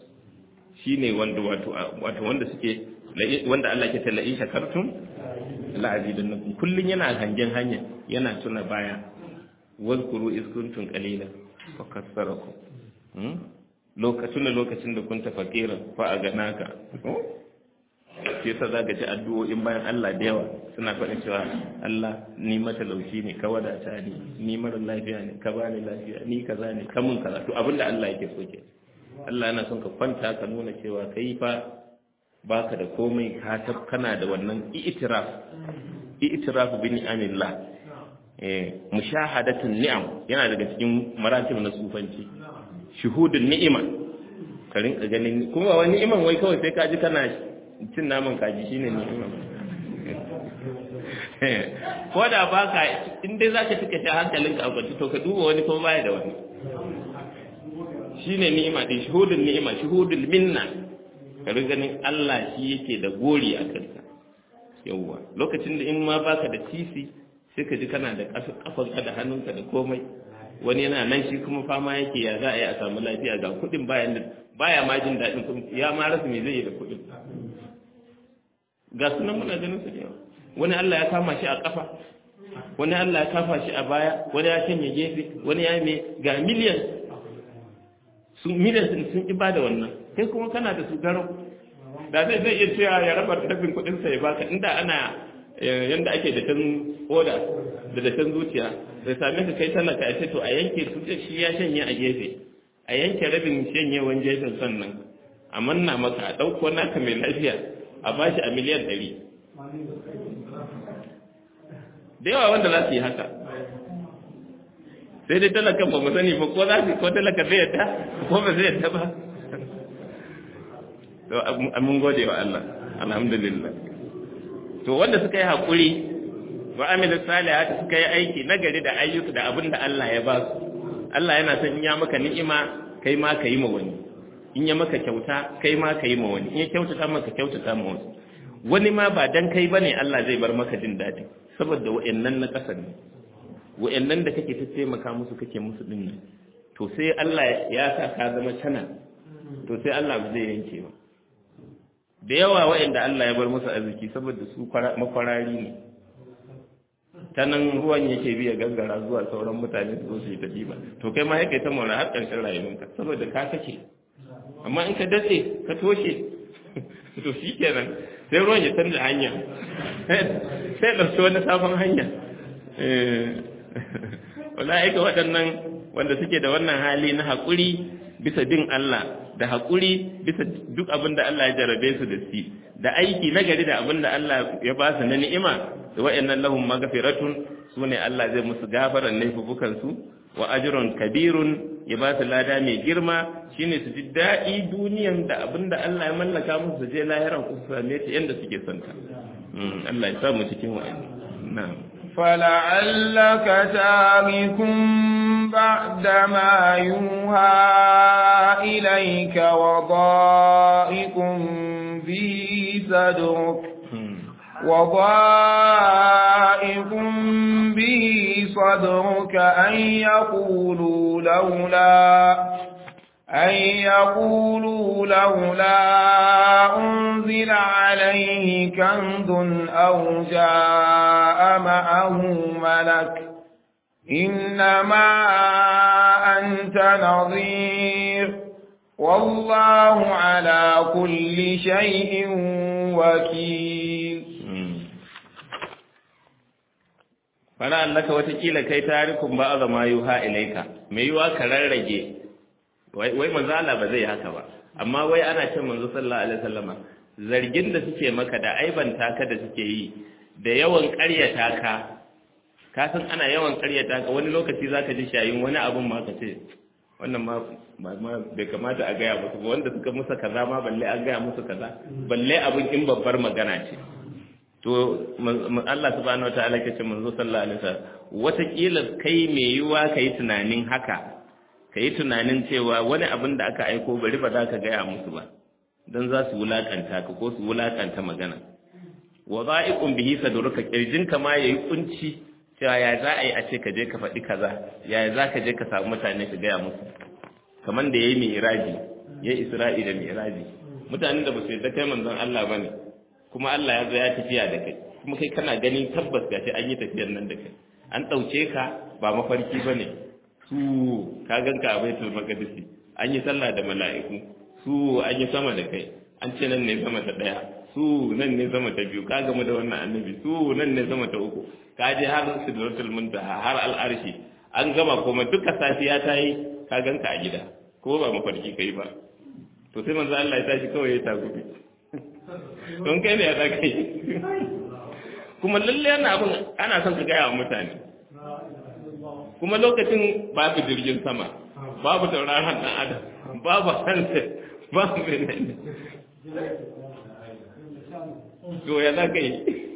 S1: shine wanda wato wato wanda suke wanda Allah ke tala in shakartum la azidannakum kullum yana hangen hanya yana tuna baya wazkuru iz kuntum qalilan fa kassarakum lokacin lokacin da kun tafakira fa a ganaka shi yasa zaka ji addu'o'in bayan Allah da yawa suna faɗin cewa Allah ni matalauci ne ka wadata ni ni mara lafiya ne ka bani lafiya ni kaza ne ka mun kaza to abinda Allah yake so ke Allah yana son ka kwanta ka nuna cewa kai fa baka da komai ka tab kana da wannan i'tiraf i'tiraf bi ni'amillah eh mushahadatun ni'am yana daga cikin maratib na sufanci shuhudun ni'ima ka rinka ganin kuma wani ni'iman wai kawai sai ka ji kana cin naman kaji shine ni'ima ko da ba ka in dai za ka tuka shi hankalin ka akwaci to ka duba wani kuma baya da wani shine ni'ima din shuhudul ni'ima shuhudul minna ka ganin Allah shi yake da gori a kanka yawwa lokacin da in ma baka da tisi sai ka ji kana da kafanka da hannunka da komai wani yana nan shi kuma fama yake ya za a yi a samu lafiya ga kuɗin bayan da baya ma jin daɗin ya ma rasa me zai yi da kuɗin ga sunan muna ganin su da yawa wani Allah ya kama shi a kafa wani Allah ya kafa shi a baya wani ya canye gefe wani ya me ga miliyan sun miliyan sun sun ba da wannan kai kuma kana da su garau da zai zai iya cewa ya raba rabin kuɗin sa ya baka inda ana yanda ake da tan oda da da tan zuciya sai same ka kai talaka ya ce to a yanke su shi ya shanye a gefe a yanke rabin shanyewan gefen sannan a manna maka a ɗauko naka mai lafiya a bashi a miliyan ɗari da yawa wanda za su yi haka sai dai talakan ba mu sani ba ko za su ko talaka zai yadda ko ba zai yadda ba to mun gode wa Allah alhamdulillah to wanda suka yi haƙuri wa amilu salihati suka yi aiki nagari da ayyuka da abin da Allah ya ba su Allah yana son in ya maka ni'ima kai ma ka yi ma wani in ya maka kyauta kai ma ka yi ma wani in ya kyautata maka kyautata ma wani wani ma ba dan kai bane Allah zai bar maka jin daɗi saboda wa'annan na ƙasa ne wa'annan da kake ta taimaka musu kake musu din nan to sai Allah ya sa ka zama cana to sai Allah ba zai yanke ba da yawa wa'anda Allah ya bar musu arziki saboda su makwarari ne ta nan ruwan yake biya gangara zuwa sauran mutane su zo su yi ta diba to kai ma yake ta mora har ƙarshen rayuwarka saboda ka kake amma in ka datse ka toshe to shi kenan sai ruwan ya canza hanya sai ɗauki wani sabon hanya wala'ika waɗannan wanda suke da wannan hali na haƙuri bisa bin Allah da haƙuri bisa duk abin da Allah ya jarabe su da shi da aiki na gari da abin da Allah ya ba su na ni'ima da wa'annan lahum maghfiratun sune Allah zai musu gafaran laifukan su wa ajrun kabirun ya ba su lada mai girma shine su ji daɗi duniyan da abin da Allah ya mallaka musu su je lahiran ku su same ta yanda suke son ta Allah ya sa mu cikin wa'annan na'am
S2: فلعلك تارك بعد ما يوحى إليك وضائق به صدرك وضائق به صدرك أن يقولوا لولا أن يقولوا لولا أنزل عليه كنز أو جاء معه ملك إنما أنت نظير والله على كل شيء وكيل
S1: فلعلك وتكيل كي تاركم بعض ما يوحى إليك ميوا كررجي wai manzo Allah ba zai haka ba amma wai ana cin manzo sallallahu alaihi wasallama zargin da suke maka da aibanta ka da suke yi da yawan ƙaryata ka ka san ana yawan ƙaryata ka wani lokaci zaka ji shayin wani abun ma ka ce wannan ma ma bai kamata a gaya musu ba wanda suka musa kaza ma balle an gaya musu kaza balle abun in babbar magana ce to Allah subhanahu wataala ke ce manzo sallallahu alaihi wasallam wataƙila kai mai yiwa kai tunanin haka ka yi tunanin cewa wani abin da aka aiko bari ba za ka gaya musu ba don za su wulaƙanta ka ko su wulaƙanta magana wa za'iqun bihi sadruka kirjinka ma yayi kunci cewa ya za a yi a ce ka je ka faɗi kaza ya za ka je ka samu mutane ka gaya musu kamar da yayi mi'raji yayi isra'i da mi'raji mutanen da ba su yarda kai manzon Allah bane kuma Allah ya zo ya tafiya da kai kuma kai kana gani tabbas gashi an yi tafiyar nan da kai an ɗauke ka ba mafarki bane su ka ganka a baitul maqdisi an yi sallah da mala'iku su an yi sama da kai an ce nan ne sama ta daya su nan ne sama ta biyu ka gamu da wannan annabi su nan ne sama ta uku ka je har sidratul muntaha har al'arshi an gama kuma duka safiya ta yi ka ganka a gida ko ba mafarki kai ba to sai manzo Allah ya tashi kawai ya tagubi don kai ne ya za kai kuma lalle yana abin ana son ka gaya wa mutane kuma lokacin babu jirgin sama babu tauraron ɗan adam babu hanset babu menene to ya za ka yi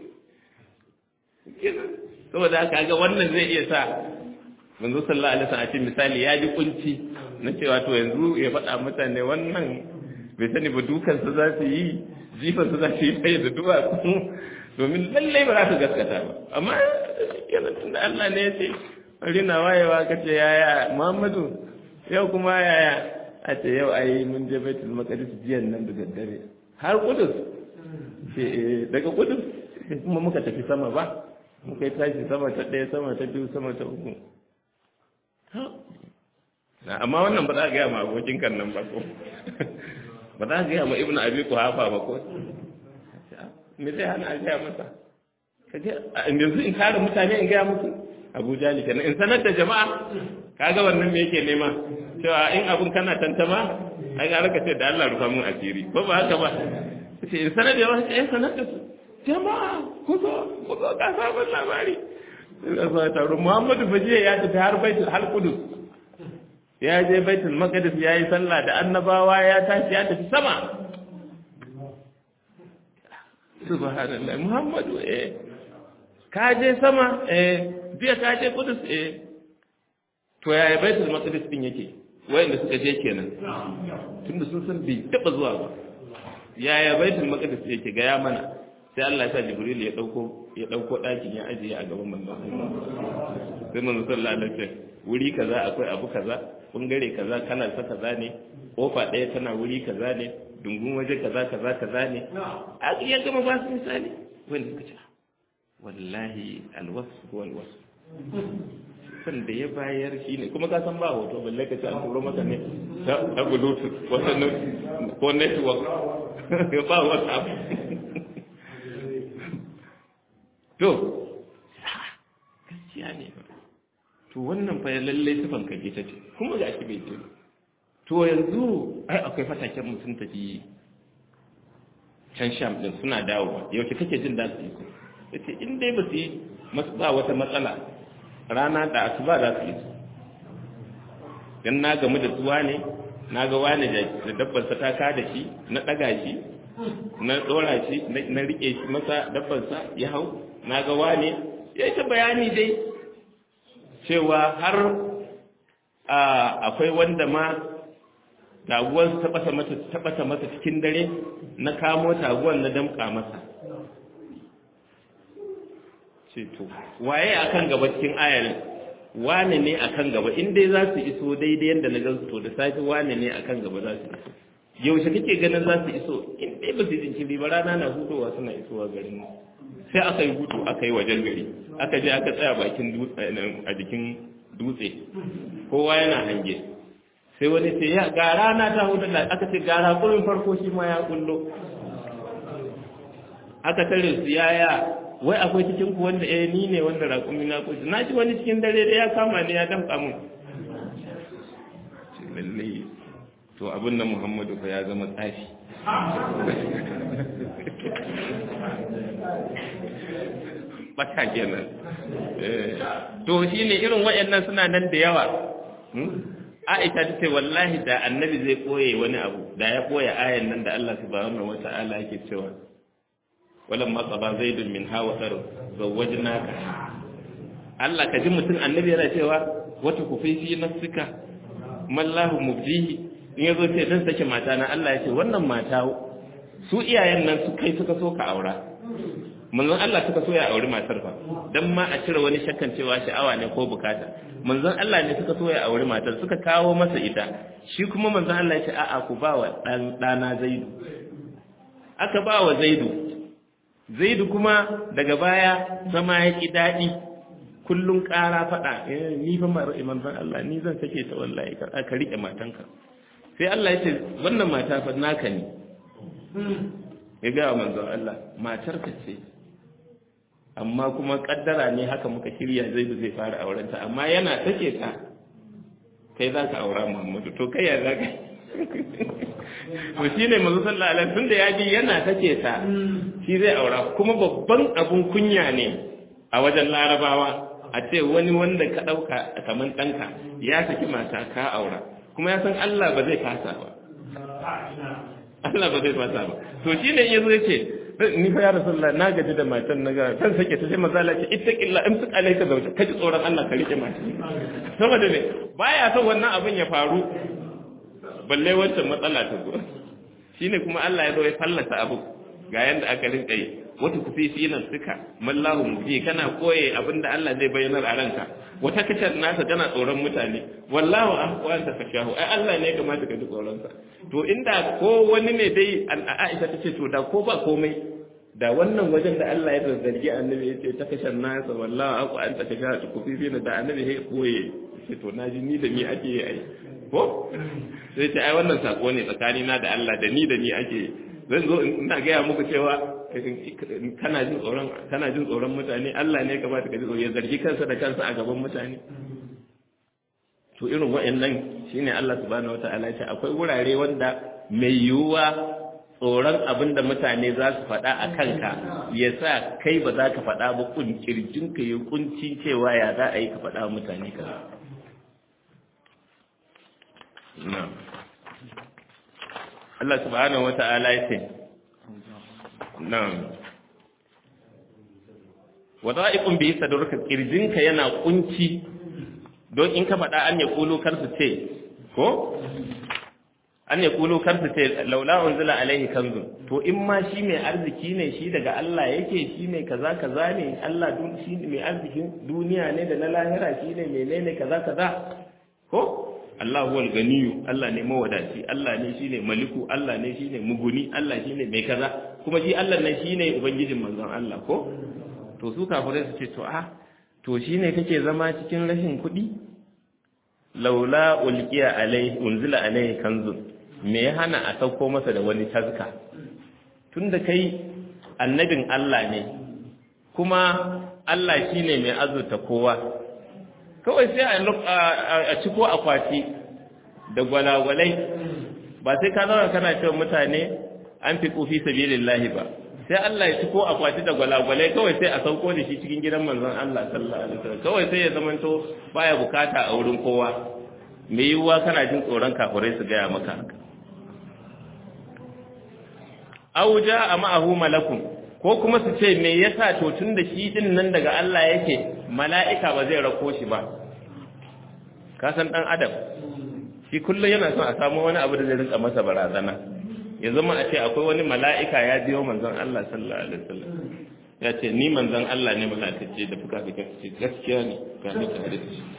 S1: saboda haka ga wannan zai iya sa manzo sallallahu alaihi wasallam a ce misali ya ji kunci na cewa to yanzu ya faɗa mutane wannan bai sani ba dukan su za su yi jifan su za su yi bai da duwatsu domin lallai ba za su gaskata ba amma yana tunda Allah ne ya ce rina wayewa ka ce yaya Muhammadu yau kuma yaya a ce yau ayi mun je Baitul Maqdis jiyan nan da daddare har Kudus ce daga Kudus kuma muka tafi sama ba muka yi tashi sama ta ɗaya sama ta biyu sama ta uku amma wannan ba za a gaya ma abokin kan nan ba ko ba za a gaya ma Ibn Abi Quhafa ba ko me zai hana a gaya masa kaje yanzu in kare mutane in gaya musu Abu Jali kenan in sanar da jama'a kaga wannan me yake nema cewa in abun kana tantama ai ga raka ce da Allah rufa mun asiri ba ba haka ba ce in sanar da jama'a eh sanar da su jama'a ku zo ku zo ga sabon labari sai taro Muhammadu Fajiya ya tafi har Baitul Hal Qudus ya je Baitul Maqdis ya yi sallah da annabawa ya tashi ya tafi sama subhanallah Muhammadu eh ka je sama eh biya ka je Qudus eh to yaya Baitul Maqdis din yake wayanda suka je kenan tunda sun san bai taba zuwa ba yaya Baitul Maqdis yake ga ya mana sai Allah ya sa Jibril ya dauko ya dauko dakin ya ajiye a gaban manzon sai manzon sallallahu alaihi wasallam wuri kaza akwai abu kaza bangare kaza kalar sa kaza ne kofa ɗaya tana wuri kaza ne dungun waje kaza kaza kaza ne a ya gama ba su misali wanda suka ce wallahi alwasu huwa alwasu san da ya bayar shi ne kuma ka san ba hoto balle ka ce an turo maka ne ta bluetooth wata ko network ba whatsapp to gaskiya ne fa to wannan fa lalle sifan ka ta ce kuma ga shi bai ce to yanzu ai akwai fataken mu sun tafi can sham din suna dawowa yaushe kake jin da su yi ko yace in dai ba su yi ba wata matsala rana da asuba za su yi su dan na gamu da tsuwa ne na ga wani da dabbar sa ta ka da shi na daga shi na dora shi na rike shi masa dabbar sa ya hau na ga wani ya yi ta bayani dai cewa har akwai wanda ma taguwar taɓata mata taɓata masa cikin dare na kamo taguwar na damƙa masa ce to waye akan gaba cikin ayar wane ne akan gaba in dai za su iso daidai yadda na gansu to da safe wane ne akan gaba za su iso yaushe kake ganin za su iso in dai ba su jinkiri ba rana na hudowa suna isowa garin mu sai aka yi hutu aka yi wajen gari aka je aka tsaya bakin a jikin dutse kowa yana hange sai wani ce ya ga rana ta hudu da aka ce ga rakurin farko shi ma ya kullo aka tare su yaya wai akwai cikin ku wanda eh ni ne wanda rakumi na kushi na ji wani cikin dare da ya kama ne ya damka mun lalle to abin nan Muhammadu fa ya zama tsafi bata kenan to shine irin wayannan suna nan da yawa Aisha ta ce wallahi da annabi zai koye wani abu da ya koye ayan nan da Allah subhanahu wata'ala yake cewa walam ma qaba zaidun min hawa sar zawwajnaka Allah ka ji mutum annabi yana cewa wata kufi fi nafsika mallahu mubdihi in yazo ce dan sake mata na Allah ya ce wannan mata su iyayen nan su kai suka so ka aura manzon Allah suka so ya auri matar fa dan ma a cire wani shakkan cewa sha'awa ne ko bukata manzon Allah ne suka so ya auri matar suka kawo masa ita shi kuma manzon Allah ya ce a'a ku ba wa dan dana Zaidu aka ba wa Zaidu Zaidu kuma daga baya zama ya ki dadi kullun ƙara faɗa eh ni fa manzon Allah ni zan sake ta wallahi ka ka rike matanka sai Allah ya ce wannan mata fa naka ne ya ga manzon Allah matarka ce amma kuma kaddara ne haka muka shirya zai zai fara aurenta amma yana take ta kai za ka aura Muhammadu to kai ya za ka to shi ne mazu sallallahu alaihi tunda ya ji yana take ta shi zai aura kuma babban abun kunya ne a wajen larabawa a ce wani wanda ka ɗauka kamar ɗanka ya saki mata ka aura kuma ya san Allah ba zai kasa ba Allah ba zai fasa ba to shi ne yazo yace ni fa ya rasulullah na gaji da matan na ga san sake ta sai manzo Allah ce ittaqilla in suka alaika zauta kaji tsoron Allah ka rike mata saboda ne baya son wannan abin ya faru balle wancan matsala ta zo shine kuma Allah ya zo ya fallasa abu ga yanda aka rinka yi wata kufifi nan suka mallahu mubi kana koye abinda Allah zai bayyanar a ranka wata kacar nasa tana tsoron mutane wallahu ahwanta kashahu ai Allah ne kamata ka ji tsoron sa to inda ko wani ne dai Aisha ta ce to da ko ba komai da wannan wajen da Allah ya zargi annabi ya ce ta kashar nasa wallahu ahwanta kashahu kufifi da annabi ya koye ce to naji ni da ni ake yi ai ko sai ce ai wannan sako ne tsakanina da Allah da ni da ni ake zan zo ina gaya muku cewa kana jin tsoron kana jin tsoron mutane Allah ne kamata ka ji tsoro ya zargi kansa da kansa a gaban mutane to irin wa'annan shine Allah subhanahu wataala ya ce akwai wurare wanda mai yiwuwa tsoron abin da mutane za su faɗa a kanka ya sa kai ba za ka faɗa ba kun kirjin ka yi kunci cewa ya za a yi ka faɗa mutane ka Allah subhanahu wata'ala ya ce nan wada'iqun bi sadruka kirjinka yana kunci don in ka faɗa an ya kulu kar su ce ko an ya kulu kar su ce laula unzila alaihi kanzun to in ma shi mai arziki ne shi daga Allah yake shi mai kaza kaza ne Allah dun shi mai arzikin duniya ne da na lahira shi ne menene kaza kaza ko Allah huwal ganiyu Allah ne mawadaci Allah ne shine maliku Allah ne shine muguni Allah shine mai kaza kuma shi Allah ne shine ubangijin manzon Allah ko to su kafirai su ce to a to shine kake zama cikin rashin kuɗi laula ulqiya alai unzila alai kanzun me ya hana a sauko masa da wani tazka tunda kai annabin Allah ne kuma Allah shine mai azurta kowa kawai sai a ciko akwati da gwalagwalai ba sai ka zauna kana cewa mutane an fi kufi sabilillahi ba sai Allah ya ciko akwati da gwalagwalai kawai sai a sauko da shi cikin gidan manzon Allah sallallahu alaihi wasallam kawai sai ya zamanto baya bukata a wurin kowa me yiwuwa kana jin tsoron kafirai su gaya maka haka aw jaa ma'ahu malakun ko kuma su ce me yasa to tun da shi din nan daga Allah yake mala'ika ba zai rako shi ba ka san dan adam shi kullum yana son a samu wani abu da zai rinka masa barazana ya zama a ce akwai wani mala'ika ya biyo manzon Allah sallallahu alaihi wasallam ya ce ni manzon Allah ne mala'ikace da fuka fuka ce gaskiya ne ga ni tare da shi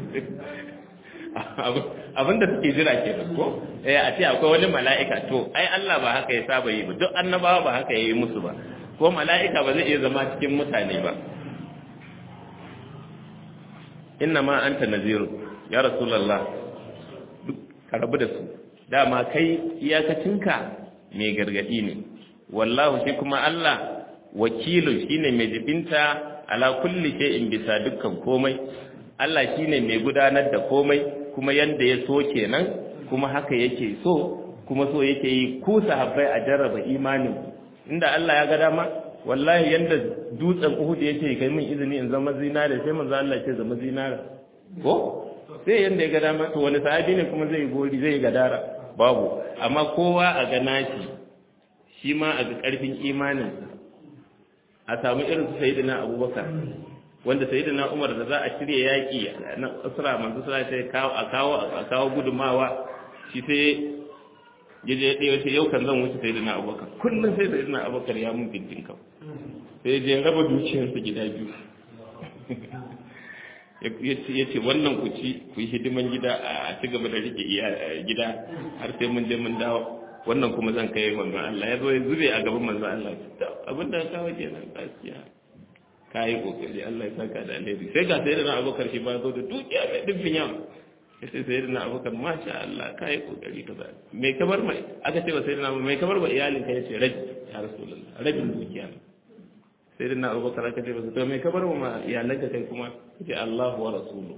S1: abinda suke jira ke ko eh a ce akwai wani mala'ika to ai Allah ba haka ya saba yi ba duk annabawa ba haka yayi musu ba ko mala'ika ba zai iya zama cikin mutane ba inna ma anta naziru ya rasulullah duk karabu da su dama kai iyakacinka mai gargadi ne wallahu shi kuma Allah wakilu shine mai jibinta ala kulli shay'in bisa dukkan komai Allah shine mai gudanar da komai kuma yanda ya so kenan kuma haka yake so kuma so yake yi ku sahabbai a jarraba imanin inda Allah ya ga dama wallahi yanda dutsen Uhud yake kai min izini in zama zinare sai manzo Allah ce zama zinare ko sai yanda ya ga dama to wani sahabi ne kuma zai gori zai gadara babu amma kowa a ga nashi shi ma a ga karfin imanin a samu irin su sayyidina Abubakar wanda sayyidina Umar da za a shirye yaki na usra manzo sallallahu alaihi kawo a kawo a kawo gudumawa shi sai yaje ya ɗaya sai yau kan zan wuce sayyidina Abubakar kullum sai sayyidina Abubakar ya mun bintin kau sai je raba dukiyarsa gida biyu ya ce wannan ku ci ku yi hidiman gida a ci gaba da rike gida har sai mun je mun dawo wannan kuma zan kai manzon Allah ya zo ya zube a gaban manzon Allah abinda ka kawo kenan gaskiya ka yi kokari Allah ya saka da alheri sai ga sai da na abokar shi ba zo da dukiya mai dubbin yawa sai sai da na abokar masha Allah ka yi kokari kaza mai kamar mai aka ce ba sai da na mai kamar ba iyalin ka yace rabi ya rasulullah rabin dukiya sai da na abokar aka ce ba to mai kamar ma iyalan ka kai kuma yace Allah wa rasulu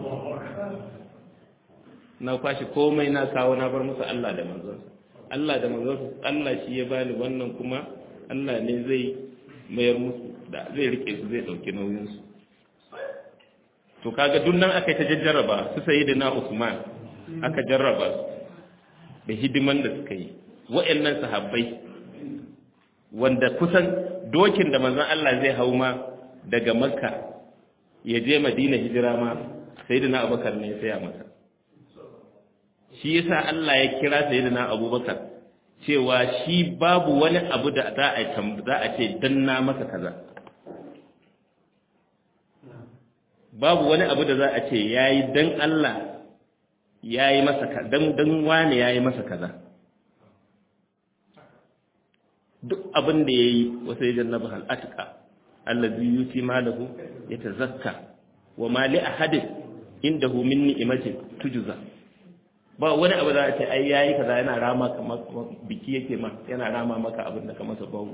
S1: na kwashi komai na kawo na bar musu Allah da manzonsa Allah da manzonsa Allah shi ya bani wannan kuma Allah ne zai mayar musu da zai rike su zai dauki nauyinsu to kaga duk nan aka ta jarraba su sayi da na Usman aka jarraba su da hidiman da suka yi wa'annan sahabbai wanda kusan dokin da manzon Allah zai hau ma daga Makka ya je Madina hijira ma sayyidina Abubakar ne ya saya masa shi yasa Allah ya kira sayyidina Abubakar cewa shi babu wani abu da za a za a ce dan na masa kaza babu wani abu da za a ce yayi dan Allah yayi masa dan dan wani yayi masa kaza duk abin da yayi wasa yajannabu hal atqa allazi yuti malahu yatazakka wa ma li ahadin indahu min ni'matin tujza ba wani abu za a ce ai yayi kaza yana rama kamar biki yake ma yana rama maka abin da ka masa bawu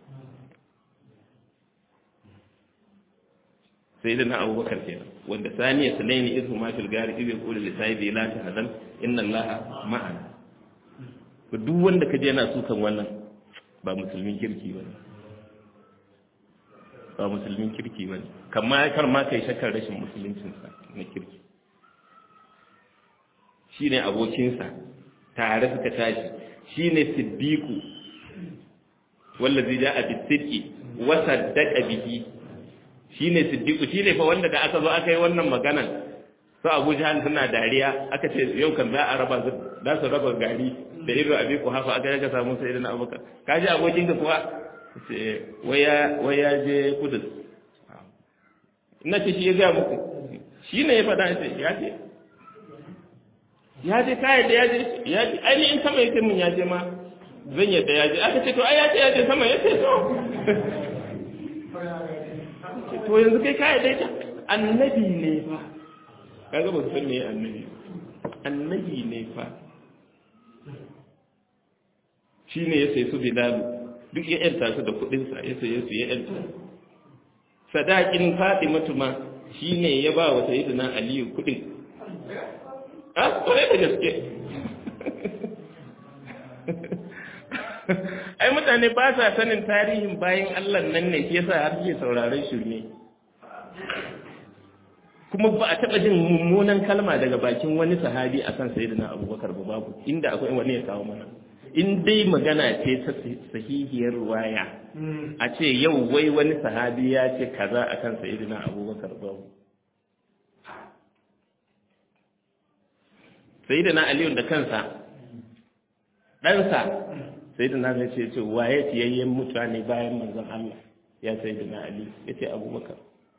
S1: sai da na abubakar kenan wanda saniya sulaini izu ma fil gari ibi qulu li sahibi la tahzan inna allaha ma'ana ko duk wanda kaje yana sukan wannan ba musulmin kirki bane ba musulmin kirki bane kamar kar ma kai shakkar rashin musuluncinsa na kirki shi ne abokinsa tare suka tashi shi ne siddiku wallazi ja a bisidki wasa daga bihi shi ne siddiku shi ne fa wanda da aka zo aka yi wannan maganan su abu jihar suna dariya aka ce yau kan za a raba su za su raba gari da irin abin ku hafa aka yaka samu sai irin abokan ka ji abokinka kuwa waya je kudus na ce shi ya gaya muku shi ne ya faɗa ya ce ya je kayan da ya je ya je ainihin sama ya ce mun ya je ma zan yadda ya je aka ce to ai ya ce ya je sama ya ce to to yanzu kai kayan da ya annabi ne fa kaga ba su san me annabi annabi ne fa shi ne ya sai su bilalu duk ya yanta su da kuɗinsa ya saye su ya yanta sadakin fatimatu ma shine ya ba wa sayyidina aliyu kudin a kwarai da gaske ai mutane ba sa sanin tarihin bayan Allah nan ne shi yasa har suke sauraron shirme kuma ba a taɓa jin mummunan kalma daga bakin wani sahabi akan sayyidina abubakar ba babu inda akwai wani ya kawo mana in dai magana ce ta sahihiyar ruwaya a ce yau wai wani sahabi ya ce kaza akan sayyidina abubakar babu sayyidina aliyu da kansa ɗansa sayyidina zai ce ce waye fiyayyen mutane bayan manzon Allah ya sayyidina ali ya ce abubakar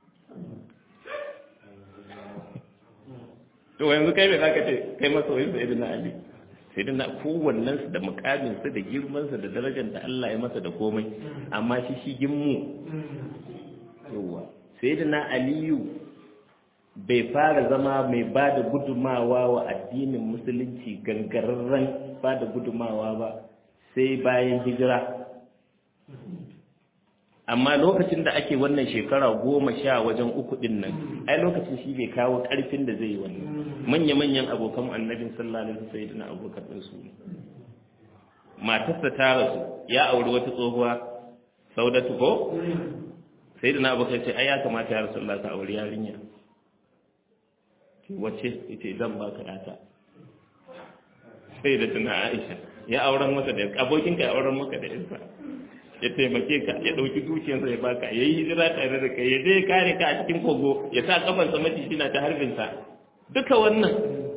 S1: to yanzu kai me zaka ce kai masoyin sayyidina ali sayyidina kowannen su da mukamin sa da girman sa da darajar da Allah ya masa da komai amma shi shigin mu yawa sayyidina aliyu bai fara zama mai ba da gudumawa wa addinin musulunci gangararren ba da gudumawa ba sai bayan hijira amma lokacin da ake wannan shekara goma sha wajen uku din nan ai lokacin shi bai kawo karfin da zai yi wannan manya-manyan abokan annabin sallallahu alaihi wasallam sayyidina abubakar din su matarsa ta rasu ya auri wata tsohuwa saudatu ko sayyidina abubakar ce ai ya kamata ya rasulullah ka auri yarinya wace ita zan baka yata sai da tuna aisha ya auren masa da abokinka ya auren maka da isa ya taimake ka ya ɗauki dukiyarsa ya baka ya yi hijira tare da kai ya je kare ka a cikin kogo ya sa kafansa maciji na ta harbinsa duka wannan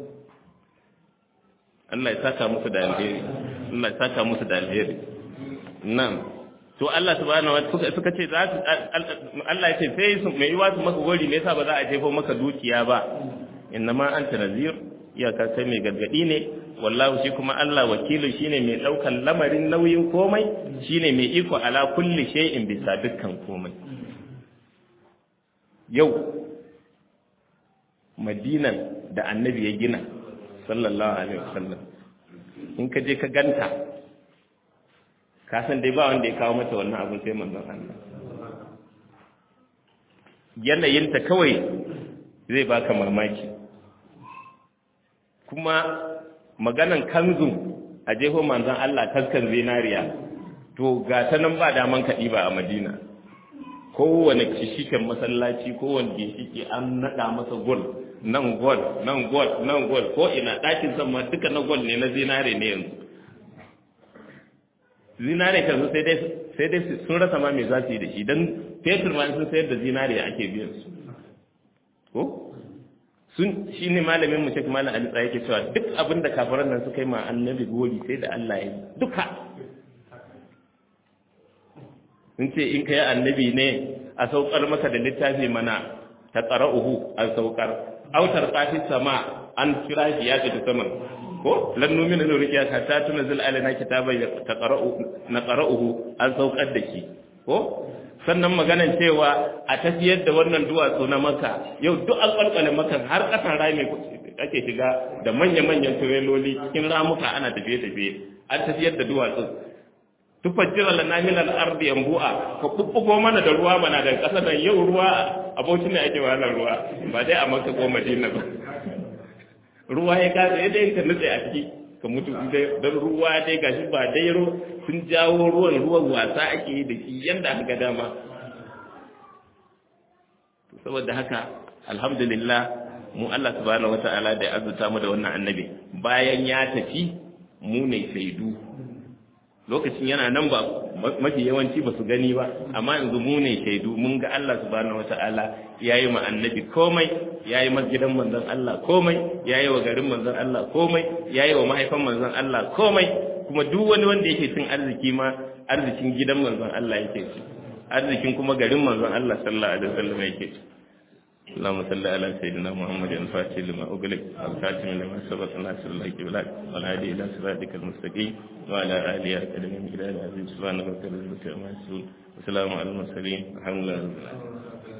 S1: Allah ya saka musu da alheri Allah ya saka musu da alheri nan to Allah subhanahu wa ta'ala suka ce za su Allah ya ce sai su mai yiwa su maka gori me yasa ba za a jefo maka dukiya ba innama anta nazir iyaka kai mai gargadi ne wallahu shi kuma Allah wakilu shine mai daukan lamarin nauyin komai shine mai iko ala kulli shay'in bisa dukkan komai yau madinan da annabi ya gina sallallahu alaihi wasallam in ka je ka ganta ka san dai ba wanda ya kawo mata wannan abin sai manzon Allah yanayinta kawai zai baka mamaki kuma maganan kanzun a jeho manzon Allah taskan zinariya to ga ta nan ba daman kaɗi ba a madina kowane kishiken masallaci kowane ginshiki an naɗa masa gol nan gol nan gol nan gol ko ina ɗakin sama duka na gol ne na zinare ne yanzu zinare kan sai dai sai dai sun rasa ma me za su yi da shi don fetur ma sun sayar da zinare ake biyan su ko sun shi ne malamin mu shek malam ali tsaye ke cewa duk abin da kafiran nan suka yi ma annabi gori sai da Allah ya yi duka sun ce in kai annabi ne a saukar maka da littafi mana ta qara'uhu a saukar autar qafi sama an kira shi ya tafi saman ko lan numina da rukiya ka ta tunzil alaina kitaban ta qara'u na qara'uhu an saukar da shi ko sannan maganan cewa a tafiyar da wannan duwatsu na maka yau duk alƙalƙalin makan har ƙasan rami ake shiga da manya-manyan tureloli cikin ramuka ana tafiye-tafiye an tafiyar da duwatsu tufajjira lana min al-ardi yanbu'a ka kubbugo mana da ruwa mana da ƙasa nan yau ruwa abokin ne ake wahalar ruwa ba dai a Makka ko Madina ba ruwa ya kasa ya dai ka nutse a ciki ka mutu don ruwa dai gashi ba dai sun jawo ruwan ruwan wasa ake yi da shi yanda aka ga dama saboda haka alhamdulillah mu Allah subhanahu wata'ala da ya azuta mu da wannan annabi bayan ya tafi mu ne shaidu lokacin yana nan ba mafi yawanci ba su gani ba amma yanzu mu ne shaidu mun ga Allah subhanahu wata'ala ya yi ma annabi komai ya yi masjidan manzon Allah komai ya yi wa garin manzon Allah komai ya yi wa mahaifan manzon Allah komai kuma duk wani wanda yake cin arziki ma arzikin gidan manzon Allah yake ci arzikin kuma garin manzon Allah sallallahu alaihi wasallam yake ci اللهم صل على سيدنا محمد الفاتح لما أغلق الخاتم لما سبق ناصر الله بالحق والهادي إلى صراطك المستقيم وعلى آله أكرم إلى العزيز سبحانه وتعالى وسلام على المرسلين الحمد لله رب العالمين